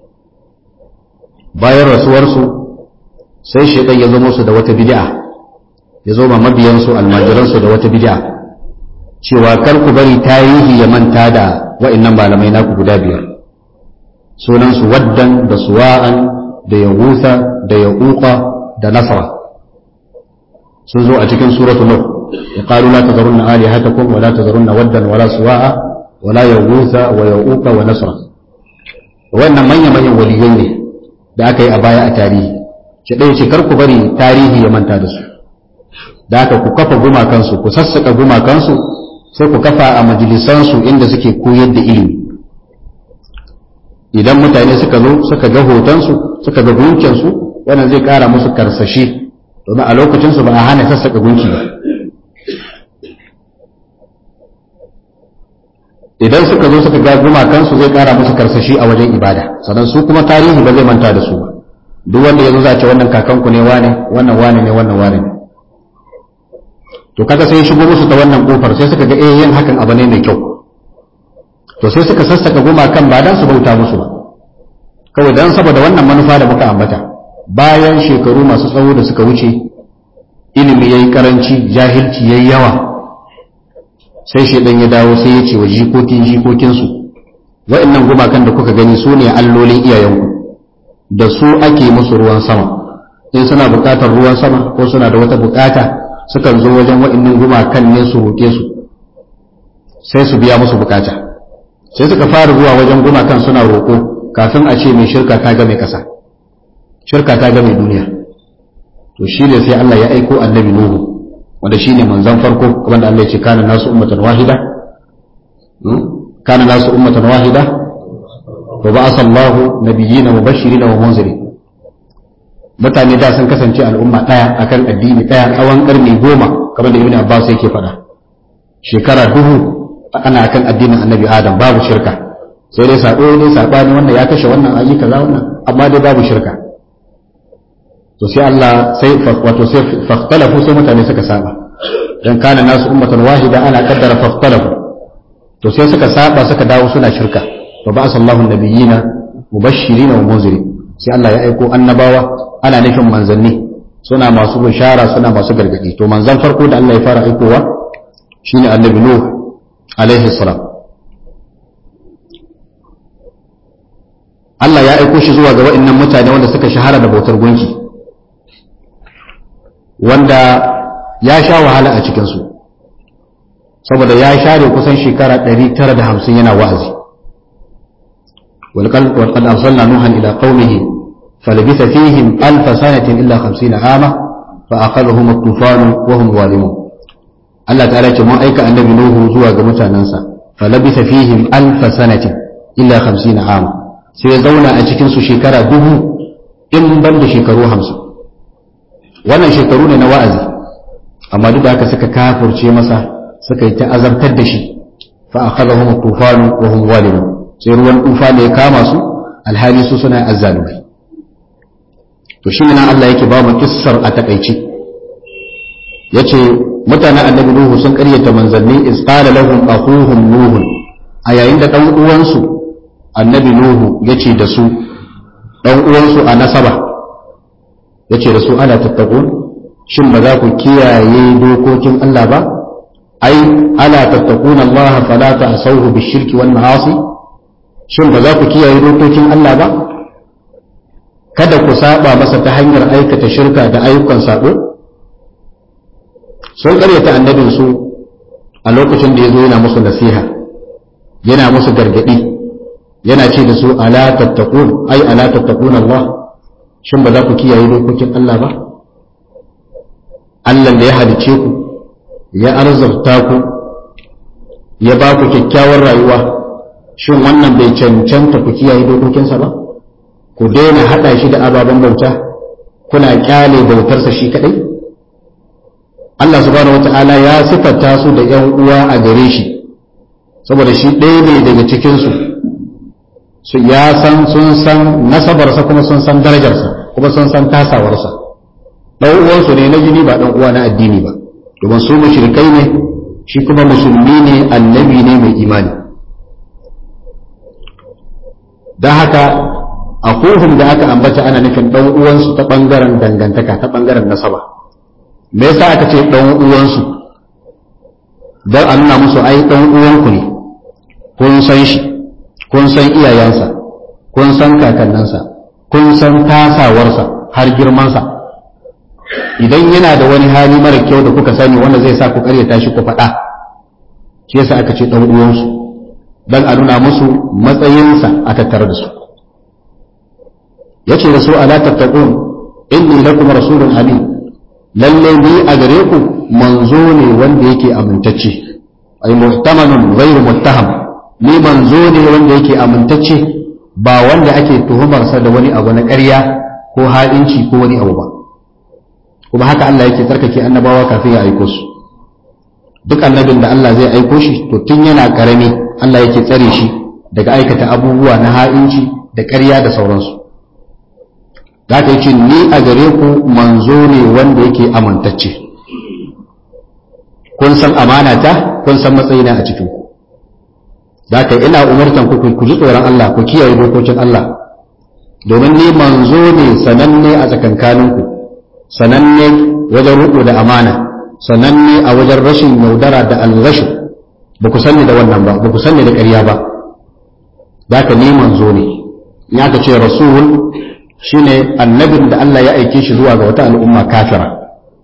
bayan rasuwarsu sai shaidan ya zo musu da wata bid'a ya zo ma mabiyansu almajiransu da wata bid'a cewa kar ku bari tarihi ya manta da wa'annan malamai naku guda biyar sunansu waddan da suwa'an da yahusa da yaquqa da nasra sun zo a cikin suratul nur يقالوا لا تذرن آلهتكم ولا تذرن ودا ولا سواعا ولا يغوث ويعوق ونسرا wannan manya-manyan waliyai ne da aka yi a baya a tarihi shi ɗaya ce ku bari tarihi ya manta da su da aka ku kafa gumakansu ku sassaka gumakansu sai ku kafa a majalisansu inda suke koyar da ilimi idan mutane suka zo suka ga hotonsu suka ga gunkinsu wannan zai ƙara musu karsashi domin a lokacinsu ba a hana sassaka gunki ba idan suka zo suka ga gumakansu zai kara musu karsashi a wajen ibada sannan su kuma tarihi ba zai manta da su ba duk wanda ya zo za ce wannan kakanku ne wane wannan wane ne wannan wane ne to kaga sai ya shigo musu ta wannan kofar sai suka ga eh yin hakan abu ne mai kyau to sai suka sassaka gumakan ba dan su bauta musu ba kawai dan saboda wannan manufa da muka ambata bayan shekaru masu tsawo da suka wuce ilimi yayi karanci jahilci yayi yawa sai shaidan ya dawo sai ya ce wa jikokin jikokinsu wa'annan gumakan da kuka gani su ne allolin iyayenku da su ake musu ruwan sama in suna buƙatar ruwan sama ko suna da wata buƙata sukan zo wajen wa'annan gumakan ne su roƙe su sai su biya musu buƙata sai suka fara zuwa wajen gumakan suna roƙo kafin a ce mai shirka ta ga mai ƙasa shirka ta ga mai duniya to shi ne sai Allah ya aiko annabi Nuhu wanda shi ne manzan farko wanda Allah ya ce kana nasu ummatan wahida kana nasu ummatan wahida wa ba'asa Allahu nabiyyina mubashirin wa munzirin mutane da sun kasance al'umma daya akan addini daya tsawon karni goma kamar da Ibn Abbas yake faɗa shekara duhu ana akan addinin Annabi Adam babu shirka sai dai sabo dai sabani wannan ya kashe wannan ayi kaza wannan amma dai babu shirka to sai Allah sai wato sai fahtalafu sai mutane suka saba dan kana nasu ummatan wahida ana kaddara fahtalafu to sai suka saba suka dawo suna shirka fa ba sallahu nabiyina mubashirin wa munzirin sai Allah ya aiko annabawa ana nufin manzanni suna masu bishara suna masu gargadi to manzan farko da Allah ya fara aikowa shine annabi nuh alaihi salam Allah ya aiko shi zuwa ga waɗannan mutane wanda suka shahara da bautar gunki wanda ya sha wahala a cikinsu saboda ya share kusan shekara 950 yana wa'azi walƙal arsalna nuhan ila qaumihi falabitha fihim alf sanatin illa 50 ama fa akhadhahum at-tufan wa hum zalimun Allah ta'ala ce mun aika annabi nuhu zuwa ga mutanansa falabitha fihim alf sanatin illa 50 ama sai ya zauna a cikin su shekara dubu in ban da shekaru 50 wannan shekaru ne na wa'azi amma duk da haka suka kafurce masa suka yi ta azabtar da shi fa akhadhahum at-tufan wa hum zalimun sai ruwan tufa ne ya kama su alhali su suna azzalumai to shi ne Allah yake ba mu kissar a takaici yace mutanen annabi nuhu sun karyata manzanni iz qala lahum akhuhum nuh a yayin da dan uwansu annabi nuhu yace da su dan uwansu a nasaba yace da su ala tattaqun shin ba za ku kiyaye dokokin Allah ba ai ala tattaqun Allah fala ta'sawhu bishirki wal ma'asi shin ba za ku kiyaye dokokin Allah ba kada ku saba masa ta hanyar aikata shirka da ayyukan sabo sun karyata annabin su a lokacin da ya zo yana musu nasiha yana musu gargadi yana ce da su ala tattaqun ai ala tattaqun Allah shin ba za ku kiyaye dokokin Allah ba Allah da ya halice ku ya arzurta ku ya ba ku kyakkyawar rayuwa shin wannan bai cancanta ku kiyaye dokokinsa ba ku daina hada shi da ababen bauta kuna kyale bautarsa shi kadai Allah subhanahu wata'ala ya sifata su da ‘yan uwa a gare shi saboda shi ɗaya ne daga cikinsu su ya san sun san nasabarsa kuma sun san darajarsa kuma sun san tasawarsa ɗan uwansu ne na jini ba ɗan uwa na addini ba domin su mushrikai ne shi kuma musulmi ne annabi ne mai imani don haka a da aka ambata ana nufin ɗan uwansu ta ɓangaren dangantaka ta ɓangaren nasaba me yasa aka ce ɗan uwansu don a nuna musu ai ɗan uwanku ne kun san shi kun san iyayensa kun san kakanninsa kun san tasawarsa har girmansa idan yana da wani hali mara kyau da kuka sani wanda zai sa ku karyata shi ku faɗa shi yasa aka ce ɗan uwansu don a nuna musu matsayinsa a tattare da su yace da su ala tattaqun inni lakum rasulun amin lalle ni a gare ku manzo ne wanda yake amintacce ay muhtamanun ghayru muttaham ni manzo ne wanda yake amintacce ba wanda ake tuhumarsa da wani abu na ƙarya ko ha'inci ko wani abu ba kuma haka Allah yake tsarkake annabawa kafin ya aiko su duk annabin da Allah zai aiko shi to tun yana karami Allah yake tsare shi daga aikata abubuwa na ha'inci da ƙarya da sauransu za ta ce ni a gare ku manzo ne wanda yake amintacce kun san amanata kun san matsayina a cikin ku za ka ina umartan ku ku ji tsoron Allah ku kiyaye dokokin Allah domin ni manzo ne sananne a tsakankaninku sananne wajen riƙo da amana sananne a wajen rashin yaudara da alrashu ba ku sanni da wannan ba ba ku sanni da ƙarya ba za ka ni manzo ne ya ka ce rasul shine annabin da Allah ya aike shi zuwa ga wata al'umma kafira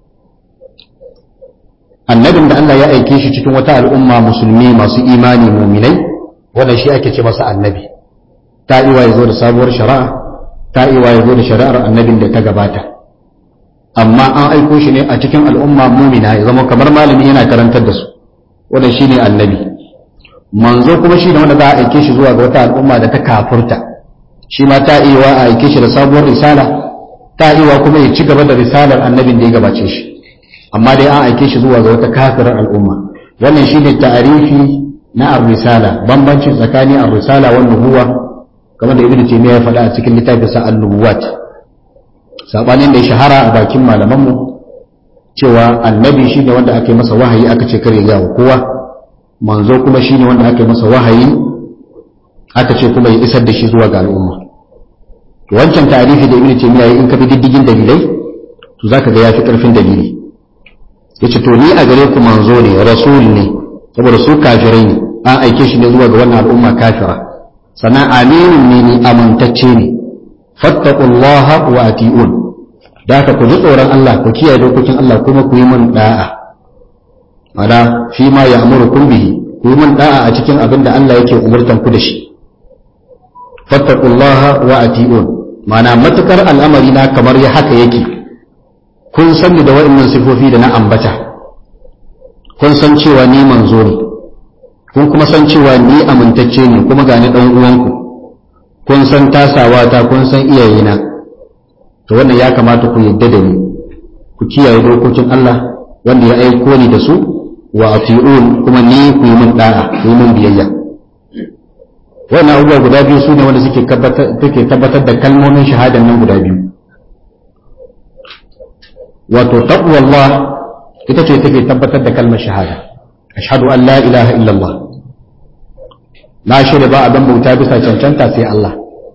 annabin da Allah ya aike shi cikin wata al'umma musulmi masu imani muminai wannan shi ake ce masa annabi ta iwa ya zo da sabuwar shari'a ta iwa ya zo da shari'ar annabin da ta gabata amma an aiko shi ne a cikin al'umma mumina ya zama kamar malami yana karantar da su wannan shine annabi manzo kuma shi ne wanda za a aike shi zuwa ga wata al'umma da ta kafurta shi ma ta iya a aike shi da sabuwar risala ta iya kuma ya ci gaba da risalar annabin da ya gabace shi amma dai an aike shi zuwa ga wata kafirar al'umma wannan shine ta'arifi na ar-risala bambancin tsakanin ar-risala wa nubuwa kamar da ibnu taymiya ya faɗa a cikin littafin sa an-nubuwat sabanin da ya shahara a bakin malaman mu cewa annabi shine wanda aka yi masa wahayi aka ce kare ga kowa manzo kuma shine wanda aka yi masa wahayi aka ce kuma ya isar da shi zuwa ga al'umma to wancan tarihi da ibnu taymiya in ka bi diddigin dalilai to zaka ga yafi karfin dalili yace to ni a gare ku manzo ne rasul ne saboda su kafirai ne an aike shi ne zuwa ga wannan al'umma kafira sannan aminin ne ni amintacce ne fattaqullaha wa ati'un da haka ku ji tsoron Allah ku kiyaye dokokin Allah kuma ku yi min da'a mana fi ma ya'murukum bihi ku yi min da'a a cikin abin da Allah yake umurtan ku da shi fattaqullaha wa ati'un mana matukar al'amari na kamar ya haka yake kun san da wa'annan sifofi da na ambata kun san cewa ni manzo ne kun kuma san cewa ni amintacce ne kuma ga ni dan uwanku kun san tasawa ta kun san iyayena to wannan ya kamata ku yadda da ni ku kiyaye dokokin Allah wanda ya aiko ni da su wa ati'un kuma ni ku yi min da'a ku yi min biyayya wannan abubuwa guda biyu su ne wanda suke tabbatar da kalmomin shahadan nan guda biyu wato taqwallah ita ce take tabbatar da kalmar shahada ashhadu an la ilaha illallah na shirya ba abin bauta bisa cancanta sai Allah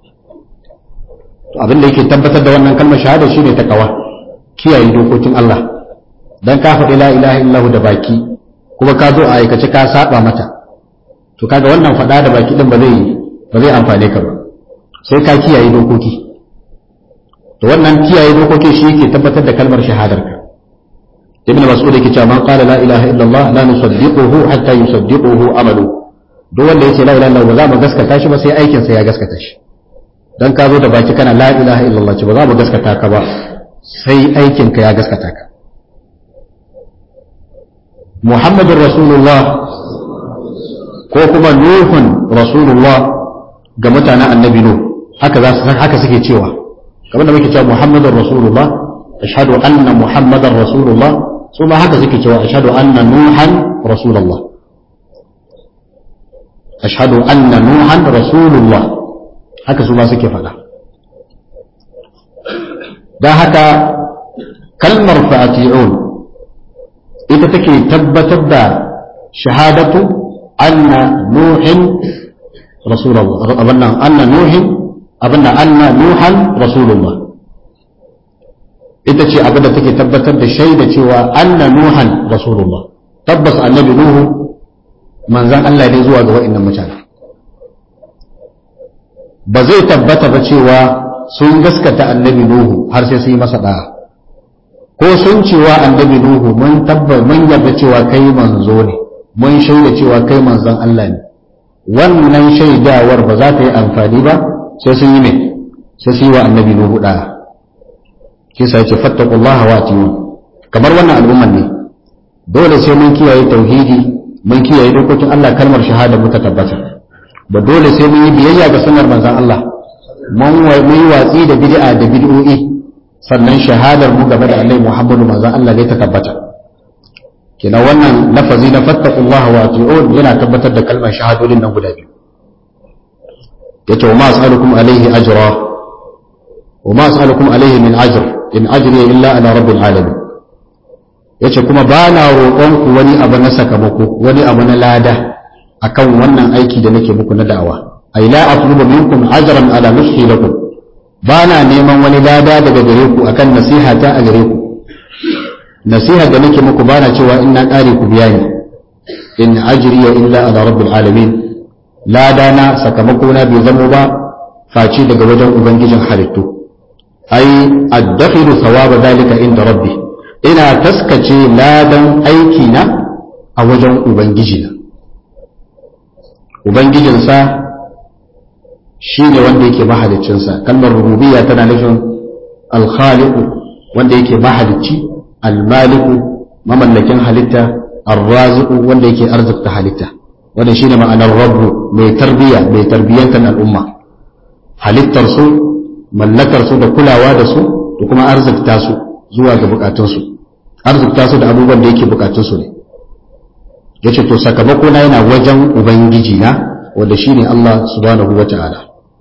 to abin da yake tabbatar da wannan kalmar shahada shine takawa kiyaye dokokin Allah dan ka faɗi la ilaha illallah da baki kuma ka zo a aikace ka saba mata to kaga wannan faɗa da baki din ba zai ba zai amfane ka ba sai ka kiyaye dokoki to wannan kiyaye dokoki shi yake tabbatar da kalmar shahadar ka ibn mas'ud yake cewa man qala la ilaha illallah la nusaddiquhu hatta yusaddiquhu amalu duk wanda yace la ilaha illallah ba za mu gaskata shi ba sai aikin sa ya gaskata shi dan ka zo da baki kana la ilaha illallah ce ba za mu gaskata ka ba sai aikin ka ya gaskata ka muhammadur rasulullah ko kuma nuhun rasulullah ga mutanen annabi nuh haka za su haka suke cewa kamar da muke cewa muhammadar rasulullah ashhadu anna muhammadar rasulullah su ma haka suke cewa ashhadu anna nuhan rasulullah ashhadu anna nuhan rasulullah haka su ma suke faɗa don haka kalmar fa'ati'un ita take tabbatar da shahadatu anna nuhin rasulullah abanna anna nuhin abanna anna nuhan rasulullah ita ce abin da take tabbatar da shaida cewa anna nuhan rasulullah tabbas annabi nuhu manzan Allah ne zuwa ga wa'annan mutane ba zai tabbata ba cewa sun gaskata annabi nuhu har sai sun yi masa da'a ko sun cewa annabi nuhu mun tabbar mun yarda cewa kai manzo ne mun shaida cewa kai manzon Allah ne wannan shaidawar ba za ta yi amfani ba sai sun yi ne sai sun yi wa annabi nuhu da'a shi sa yace fattaqullaha wa atiyu kamar wannan al'umman ne dole sai mun kiyaye tauhidi mun kiyaye dokokin Allah kalmar shahada mu ta tabbata ba dole sai mun yi biyayya ga sunnar manzon Allah mun yi watsi da bid'a da bid'o'i sannan shahadar mu game da Annabi Muhammadu manzon Allah ne ta tabbata kina wannan lafazi na fattaqullaha wa ati'un yana tabbatar da kalmar shahadodin nan guda biyu yace wa ma as'alukum alaihi ajra wa ma as'alukum alaihi min ajr in ajri illa ala rabbil alamin yace kuma ba na roƙon ku wani abu na sakamako wani abu na lada akan wannan aiki da nake muku na da'awa ay la atlubu minkum ajran ala nushi lakum ba na neman wani lada daga gare ku akan nasiha ta a gare ku nasiha da nake muku ba na cewa in na ƙare ku biya ni in ajriya illa ala rabbil alamin lada na sakamako na bai zamo ba face daga wajen ubangijin halittu ai addakhilu thawaba dalika inda rabbi ina taskace ladan aiki na a wajen ubangijina ubangijinsa shi ne wanda yake mahaliccinsa kalmar rububiyya tana nufin alkhaliqu wanda yake mahalicci almaliku mamallakin halitta arraziqu wanda yake arzikta halitta wanda shine ma'anar rabbu mai tarbiya mai tarbiyantar al'umma halittar su mallakar su da kulawa da su da kuma arzikta su zuwa ga bukatun su arzikta su da abubuwan da yake bukatun su ne yace to sakamako na yana wajen ubangiji na wanda shine Allah subhanahu wata'ala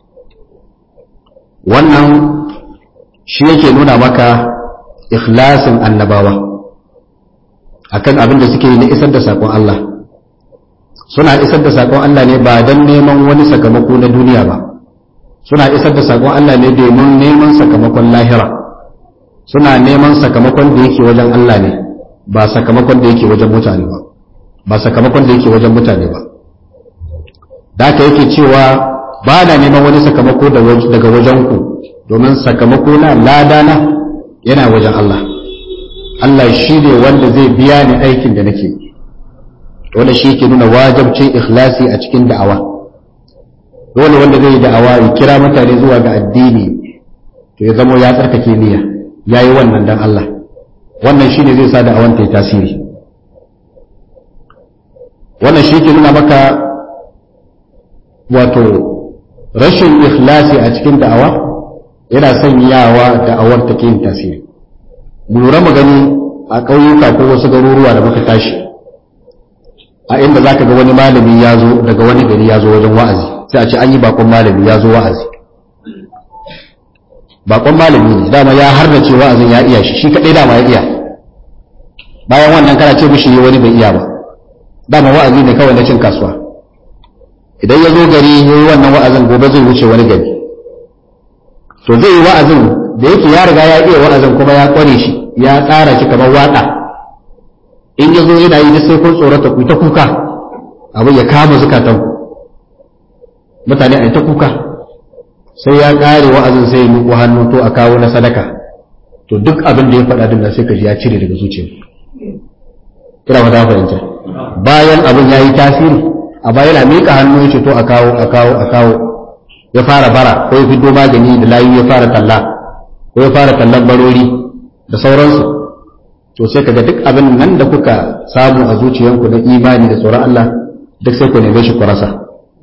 wannan shi yake nuna maka ikhlasin annabawa akan abin da suke yi na isar da sakon Allah suna isar da sakon Allah ne ba don neman wani sakamako na duniya ba suna isar da sakon Allah ne domin neman sakamakon lahira suna neman sakamakon da yake wajen Allah ne ba sakamakon da yake wajen mutane ba ba sakamakon da yake wajen mutane ba da haka yake cewa ba na neman wani sakamako daga wajen ku domin sakamako na ladana yana wajen Allah Allah shi ne wanda zai biya ni aikin da nake wanda shi ke nuna wajabcin ikhlasi a cikin da'awa dole wanda zai yi da'awa ya kira mutane zuwa ga addini to ya zamo ya tsarkake niyya ya yi wannan dan Allah wannan shi ne zai sa da'awan ta yi tasiri wannan shi ke nuna maka wato rashin ikhlasi a cikin da'awa yana sanyawa da'awar ta yin tasiri lura mu gani a ƙauyuka ko wasu garuruwa da muka tashi a inda za ka ga wani malami ya zo daga wani gari ya zo wajen wa'azi sai a ce an yi bakon malami ya zo wa'azi bakon malami ne dama ya harnace wa'azin ya iya shi shi kaɗai dama ya iya bayan wannan kana ce mishi wani bai iya ba dama wa'azi ne kawai na cin kasuwa idan ya zo gari ya yi wannan wa'azin gobe zai wuce wani gari to zai yi wa'azin da yake ya riga ya iya wa'azin kuma ya kware shi ya tsara shi kamar waƙa in ya zo yana yi da sai kun tsorata ku ta kuka abin ya kama zukatan mutane a ta kuka sai ya ƙare wa'azin sai ya miƙo hannu to a kawo na sadaka to duk abin da ya faɗa din sai ka ji ya cire daga zuciya kira ba ta fahimta bayan abin ya yi tasiri a bayan a miƙa hannu ya ce to a kawo a kawo a kawo ya fara bara ko ya fito magani da layu ya fara talla ko ya fara tallan barori da sauransu to sai kaga duk abin nan da kuka samu a zuciyanku na imani da tsoron Allah duk sai ku neme shi ku rasa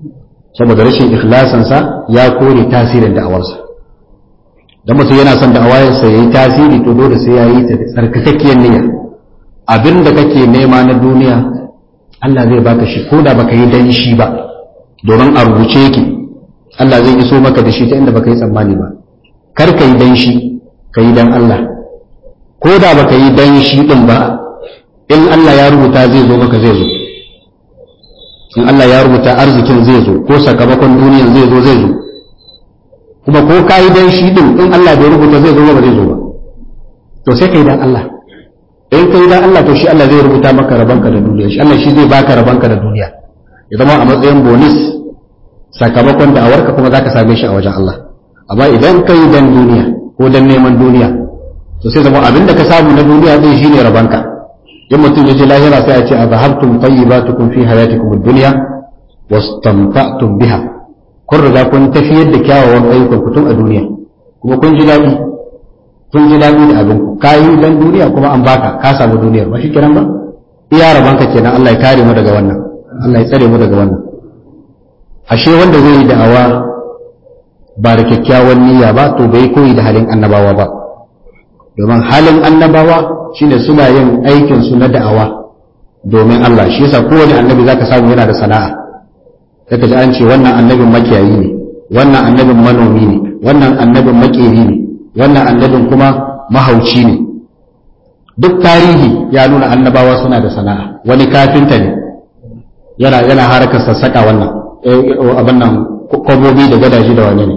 saboda rashin ikhlasansa ya kore tasirin da'awarsa dan mutum yana son da'awarsa yayi tasiri to dole sai yayi ta tsarkakakkiyar niyya abinda kake nema na duniya Allah zai baka shi ko da baka yi dan shi ba domin a rubuce yake Allah zai iso maka da shi ta inda baka yi tsammani ba kar ka yi dan shi ka yi dan Allah ko da baka yi dan shi din ba in Allah ya rubuta zai zo maka zai zo in Allah ya rubuta arzikin zai zo ko sakamakon duniyan zai zo zai zo kuma ko ka yi dan shi din in Allah bai rubuta zai zo ba zai zo ba to sai ka yi dan Allah in ka yi dan Allah to shi Allah zai rubuta maka rabanka da duniya shi Allah shi zai baka rabanka da duniya ya zama a matsayin bonus sakamakon da'awarka kuma zaka same shi a wajen Allah amma idan ka yi dan duniya ko dan neman duniya to sai zama abin da ka samu na duniya zai shine rabanka in mutum ya je lahira sai ya ce a zahabtum tayyibatukum fi hayatikum ad-dunya wastamta'tum biha kun riga kun tafiyar da kyawawan ayyukan ku tun a duniya kuma kun ji daɗi kun ji daɗi da abin ku ka yi dan duniya kuma an baka ka samu duniyar ba shi kiran ba iya rabanka kenan Allah ya kare mu daga wannan Allah ya tsare mu daga wannan ashe wanda zai yi da'awa ba da kyakkyawan niyya ba to bai koyi da halin annabawa ba domin halin annabawa shine suna yin aikin su na da'awa domin Allah shi yasa kowane annabi zaka samu yana da sana'a zaka ji an ce wannan annabin makiyayi ne wannan annabin manomi ne wannan annabin makeri ne wannan annabin kuma mahauci ne duk tarihi ya nuna annabawa suna da sana'a wani kafinta ne yana yana harkar sassaka wannan abin nan kwabobi da gadaji da wane ne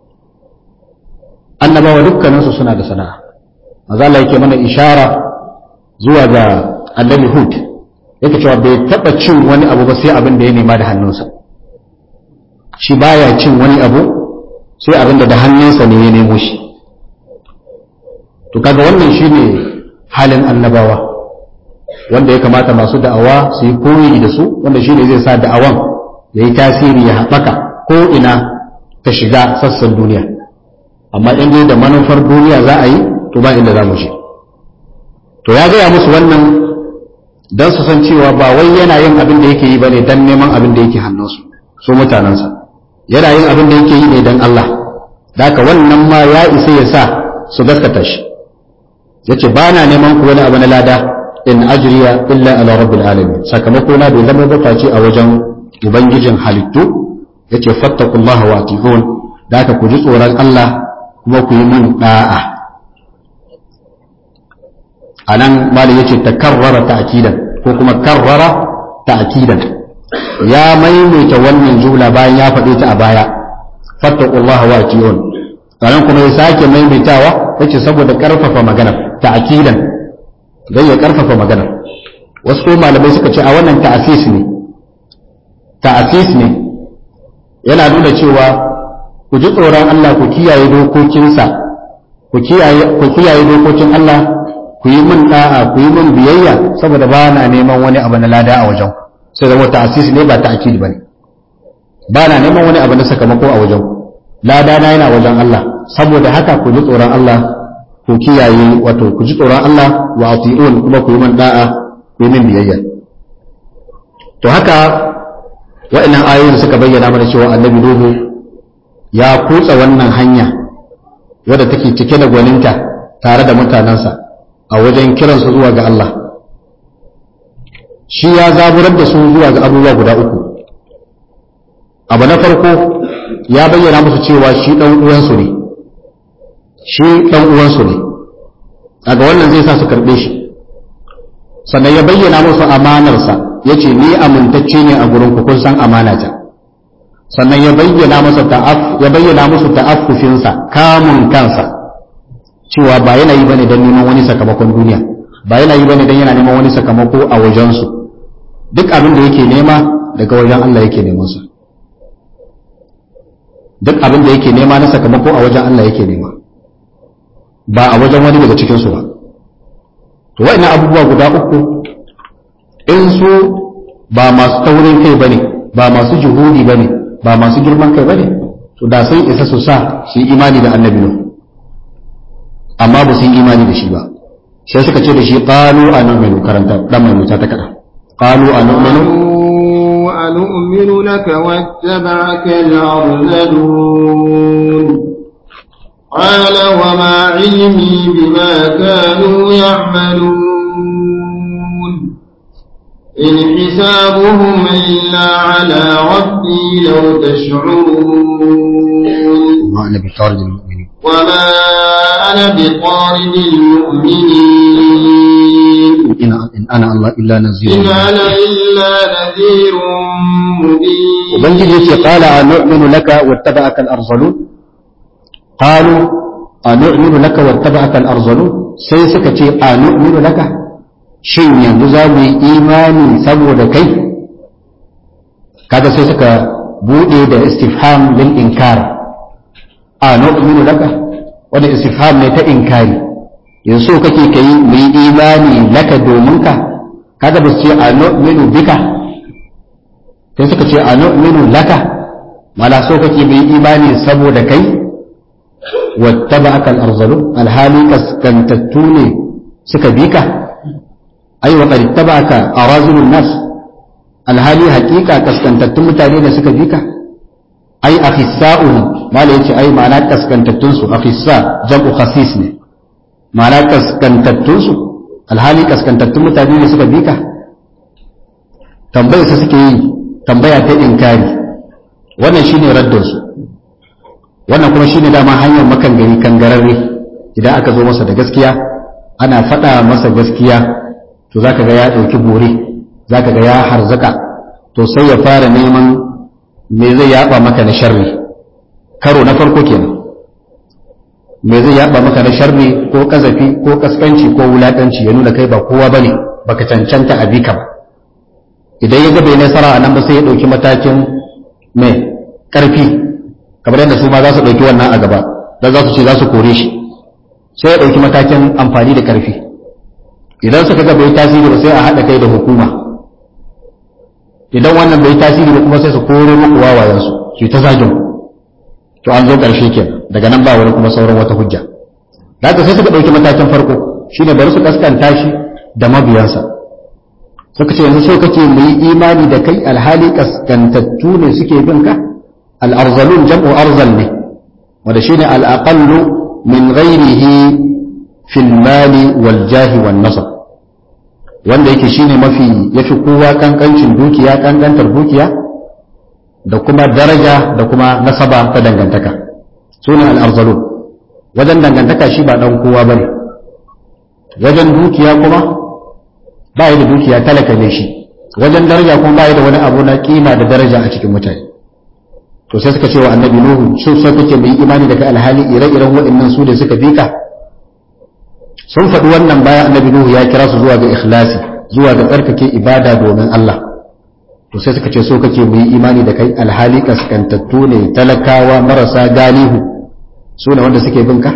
annabawa dukkaninsu suna da sana'a maza Allah yake mana ishara zuwa ga annabi hud yake cewa bai taba cin wani abu ba sai abin da ya nema da hannunsa shi baya cin wani abu sai abin da da hannunsa ne ya nemo shi to kaga wannan shine halin annabawa wanda ya kamata masu da'awa su yi koyi da su wanda shine zai sa da'awan ya yi tasiri ya haɓaka ko ina ta shiga sassan duniya amma in dai da manufar duniya za a yi to ba inda za mu je to ya gaya musu wannan don su san cewa ba wai yana yin abin da yake yi ba ne don neman abin da yake hannunsu su mutanensa yana yin abin da yake yi ne don Allah da haka wannan ma ya isa ya sa su gaskata shi ya ce ba na neman ku wani abu na lada in ajriya illa ala rabbil alamin sakamako na bai zama ba ce a wajen ubangijin halittu yace fattaqullaha wa atiqun da haka ku ji tsoron Allah kuma ku yi min da'a anan mali yace takarrara ta'kidan ko kuma karrara ta'kidan ya maimaita wannan jumla bayan ya faɗe ta a baya fattaqullaha wa atiqun anan kuma ya sake maimaitawa yace saboda karfafa magana ta'kidan dan ya karfafa magana wasu ko malamai suka ce a wannan ta'asis ne ta'asis ne yana nuna cewa ku ji tsoron Allah ku kiyaye dokokinsa ku kiyaye ku kiyaye dokokin Allah ku yi min da'a ku yi min biyayya saboda ba na neman wani abu na lada a wajen sai zama ta'asis ne ba ta'kid bane ba na neman wani abu na sakamako a wajen lada na yana wajen Allah saboda haka ku ji tsoron Allah ku kiyaye wato ku ji tsoron Allah wa ati'un kuma ku yi min da'a ku yi min biyayya to haka wa'annan ayoyin suka bayyana mana cewa annabi Nuhu ya kutsa wannan hanya wadda take cike da gwaninta tare da mutanensa a wajen kiransu zuwa ga Allah shi ya zaburar da su zuwa ga abubuwa guda uku abu na farko ya bayyana musu cewa shi ɗan uwansu ne shi ɗan uwansu ne daga wannan zai sa su karɓe shi sannan ya bayyana musu amanarsa ya ce ni amintacce ne a gurin ku kun san amanata sannan ya bayyana masa ta'af ya bayyana musu ta'affufinsa kamun kansa cewa ba yana yi bane don neman wani sakamakon duniya ba yana yi bane don yana neman wani sakamako a wajensu duk abin da yake nema daga wajen Allah yake neman sa duk abin da yake nema na sakamako a wajen Allah yake nema ba a wajen wani daga cikin su ba to wa'annan abubuwa guda uku in su ba masu taurin kai bane ba masu juhudi bane ba masu girman kai bane to da sun isa su sa su yi imani da annabi nuhu amma ba su yi imani da shi ba sai suka ce da shi qalu anu'minu karanta dan mai muta ta kada qalu anu'minu anu'minu نؤمن لك واتبعك الأرذلون قال وما علمي بما كانوا يعملون إن حسابهم إلا على ربي لو تشعرون ما أنا بطارد المؤمنين وما أنا بطارد المؤمنين إن إن أنا الله إلا نذير إن أنا إلا نذير مبين ubangiji yace qala anu'minu laka wattaba'aka al-arzalun qalu anu'minu laka wattaba'aka al-arzalun sai suka ce anu'minu laka shin yanzu za mu yi imani saboda kai kaga sai suka bude da istifham lil inkar anu'minu laka wanda istifham ne ta inkari yanzu so kake kai mu yi imani laka domin ka kaga ba su ce anu'minu bika sai suka ce a nu'minu laka mala so kake bai imani saboda kai wattaba'aka al-arzalu alhali kaskantattu ne suka bi ka ai wa qad tabaka arazilun nas alhali haqiqa kaskantattun mutane ne suka bi ka ai akhissa'un mala yace ai ma'ana kaskantattun su akhissa jam'u khasis ne ma'ana kaskantattun su alhali kaskantattun mutane ne suka bi ka tambayar sa suke yi tambaya ta inkari wannan shine raddinsu wannan kuma shine dama hanyar makan gari kangararre idan aka zo masa da gaskiya ana faɗa masa gaskiya to zaka ga ya ɗauki bore zaka ga ya harzaka to sai ya fara neman me zai yaba maka na sharri karo na farko kenan me zai yaba maka na sharri ko kazafi ko kaskanci ko wulakanci ya nuna kai ba kowa bane baka cancanta a bika ba idan ya ga bai nasara a nan ba sai ya ɗauki matakin mai ƙarfi kamar yadda su ma za su ɗauki wannan a gaba don za su ce za su kore shi sai ya ɗauki matakin amfani da ƙarfi idan suka ga bai tasiri ba sai a haɗa kai da hukuma idan wannan bai tasiri ba kuma sai su koro muku wawayensu su yi ta zagin to an zo ƙarshe ke daga nan ba wani kuma sauran wata hujja da haka sai suka ɗauki matakin farko shine bari su kaskanta shi da mabiyansa suka ce yanzu so kake mu yi imani da kai alhali kaskantattu ne suke bin ka al'arzalun jam'u arzal ne wanda shine al'aqallu min ghairihi fil mali wal jahi wan nasab wanda yake shine mafi yafi kowa kankancin dukiya kankantar dukiya da kuma daraja da kuma nasaba ta dangantaka sune al'arzalun wajen dangantaka shi ba dan kowa bane wajen dukiya kuma ba da dukiya talaka ne shi wajen daraja kuma ba da wani abu na kima da daraja a cikin mutane to sai suka ce wa annabi nuhu sun so kake mai imani daga alhali ire-iren waɗannan su da suka bi ka sun faɗi wannan bayan annabi nuhu ya kira su zuwa ga ikhlasi zuwa ga tsarkake ibada domin Allah to sai suka ce so kake mai imani da kai alhali kaskantattu ne talakawa marasa galihu su ne wanda suke bin ka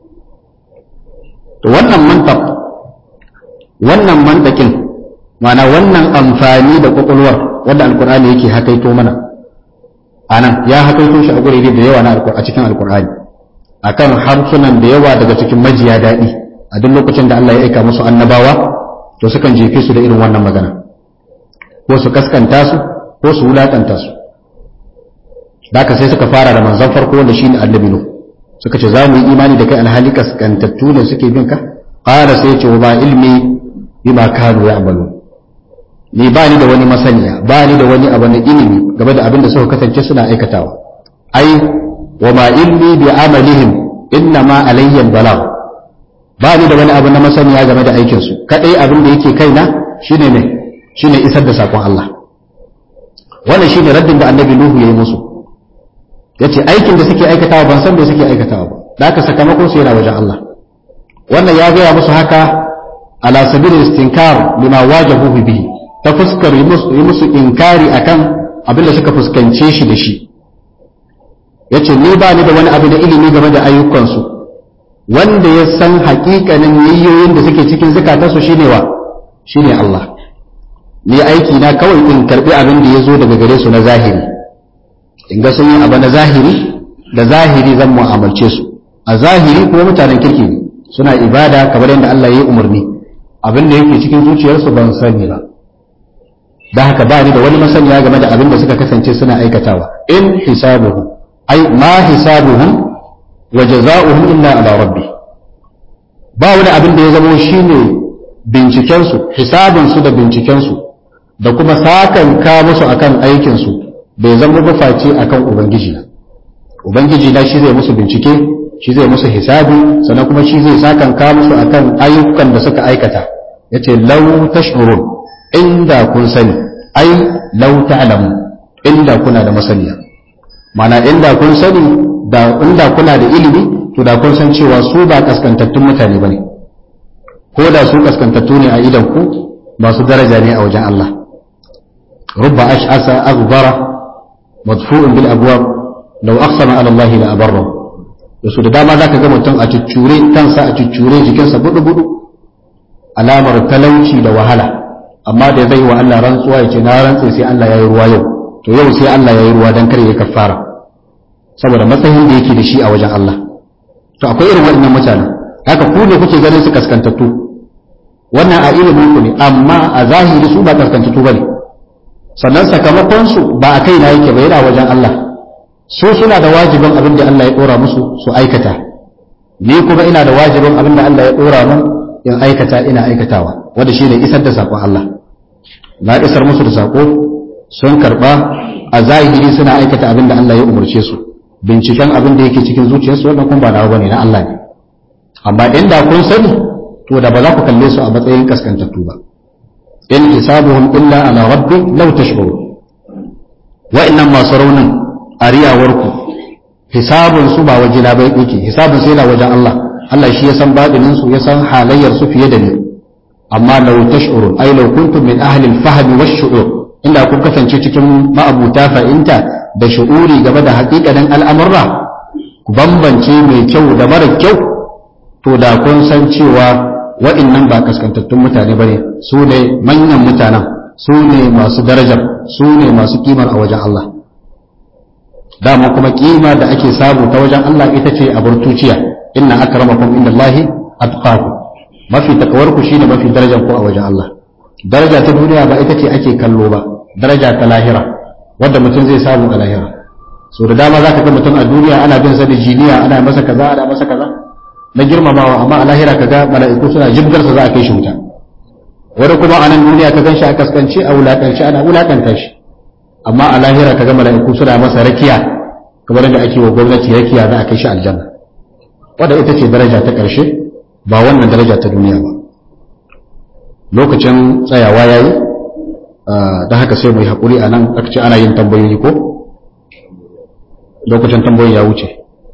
to wannan mantab wannan mantakin mana wannan amfani da kwakwalwar wanda alkur'ani yake hakaito mana anan ya hakaito shi a gurere da yawa na a cikin alkur'ani akan harsunan da yawa daga cikin majiya daɗi a duk lokacin da Allah ya aika musu annabawa to sukan jefe su da irin wannan magana ko su kaskanta su ko su wulakanta su haka sai suka fara da manzon farko wanda shine annabi nuh suka ce za mu yi imani da kai alhali kaskantattu ne suke bin ka qala sai ce wa ba ilmi bima kanu ya'malu ni ba ni da wani masaniya ba ni da wani abu na ilimi game da abin da suka kasance suna aikatawa ai wa ma ilmi bi amalihim inna ma alayya balagh ba ni da wani abu na masaniya game da aikin su kadai abin da yake kaina shine ne shine isar da sakon Allah wannan shine raddin da annabi nuhu yayi musu yace aikin da suke aikatawa ban san me suke aikatawa ba da haka sakamakon su yana wajen Allah wannan ya gaya musu haka ala sabil istinkar lima wajahu bihi ta fuskar yi musu inkari akan abin da suka fuskance shi da shi yace ni ba ni da wani abu da ilimi game da ayyukansu wanda ya san hakikanin niyyoyin da suke cikin zukatansu shine wa shine Allah ni aiki na kawai in karbi abin da ya zo daga gare su na zahiri in ga sun yi abu na zahiri da zahiri zan mu'amalce su a zahiri kuma mutanen kirki ne suna ibada kamar yadda Allah ya yi umarni abin da yake cikin zuciyarsu ban sani ba da haka ba ni da wani masaniya game da abin da suka kasance suna aikatawa in hisabuhum ai ma hisabuhum wa jazaohum illa ala rabbi ba wani abin da ya zamo shine binciken su hisabun su da binciken su da kuma sakan ka musu akan aikin su bai zama ba face akan ubangiji na ubangiji na shi zai musu bincike shi zai musu hisabi sannan kuma shi zai sakan ka musu akan ayyukan da suka aikata yace law tash'urun inda kun sani ai law ta'lamu inda kuna da masaniya mana inda kun sani da inda kuna da ilimi to da kun san cewa su ba kaskantattun mutane bane ko da su kaskantattu ne a idan ku masu daraja ne a wajen Allah rubba ash'asa aghbara madfu'un bil abwab law aqsama ala Allah la abarra da su da dama zaka ga mutum a cuccure kansa a cuccure jikinsa budu budu alamar talauci da wahala amma da zai wa Allah rantsuwa ya ce na rantse sai Allah ya yi ruwa yau to yau sai Allah ya yi ruwa don kar ya kafara saboda matsayin da yake da shi a wajen Allah to akwai irin waɗannan mutane haka ku ne kuke ganin su kaskantattu wannan a ilimin ku ne amma a zahiri su ba kaskantattu bane sannan sakamakon su ba a kaina yake ba yana wajen Allah su suna da wajibin abin da Allah ya dora musu su aikata ni kuma ina da wajibin abin da Allah ya dora mun in aikata ina aikatawa wanda shi ne isar da saƙon Allah na isar musu da saƙo sun karɓa a zahiri suna aikata abin da Allah ya umarce su binciken abin da yake cikin zuciyarsu wannan kun ba nawa bane na Allah ne amma inda kun sani to da ba za ku kalle su a matsayin kaskantattu ba in hisabuhum illa ala rabbi law tashkuru wa innam masu raunin ariyawarku hisabun su ba wajina bai yake hisabun sai na wajen Allah Allah shi ya san babinin su ya san halayyar su fiye da ni amma law tash'urun ay law kuntum min ahli al-fahm wash-shu'ur inda kun kasance cikin ma'abuta fa'inta da shu'uri game da haƙiƙanin al'amurra ku bambance mai kyau da mara kyau to da kun san cewa wa'annan ba kaskantattun mutane bane su ne manyan mutanen su ne masu darajar su ne masu kimar a wajen Allah dama kuma kima da ake samu ta wajen Allah ita ce a burtuciya inna akramakum indallahi atqakum mafi takawarku shine mafi darajar ku a wajen Allah daraja ta duniya ba ita ce ake kallo ba daraja ta lahira wadda mutum zai samu a lahira so da dama zaka ga mutum a duniya ana bin sa da jiniya ana masa kaza ana masa kaza na girmamawa amma a lahira kaga mala'iku suna jibgar sa za a kai shi wuta wani kuma a nan duniya ka ganshi a kaskance a wulakanci ana wulakanta shi amma a lahira kaga mala'iku suna masa rakiya kamar da ake wa gwamnati rakiya za a kai shi aljanna wadda ita ce daraja ta ƙarshe ba wannan daraja ta duniya ba lokacin tsayawa ya yi da haka sai mai haƙuri a nan aka ce ana yin tambayoyi ko lokacin tambayoyi ya wuce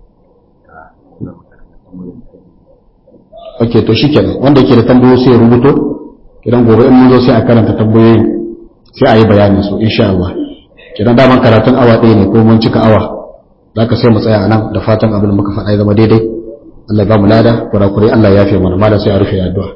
ok to shi kenan wanda yake da tambayoyi sai ya rubuto idan gobe in mun zo sai a karanta tambayoyin sai a yi bayanin su insha Allah kidan daman karatun awa ɗaya ne ko mun cika awa za ka sai mu tsaya a nan da fatan abin da muka faɗa ya zama daidai Allah ba mu lada kurakurai Allah ya fi mana malam sai a rufe addu'a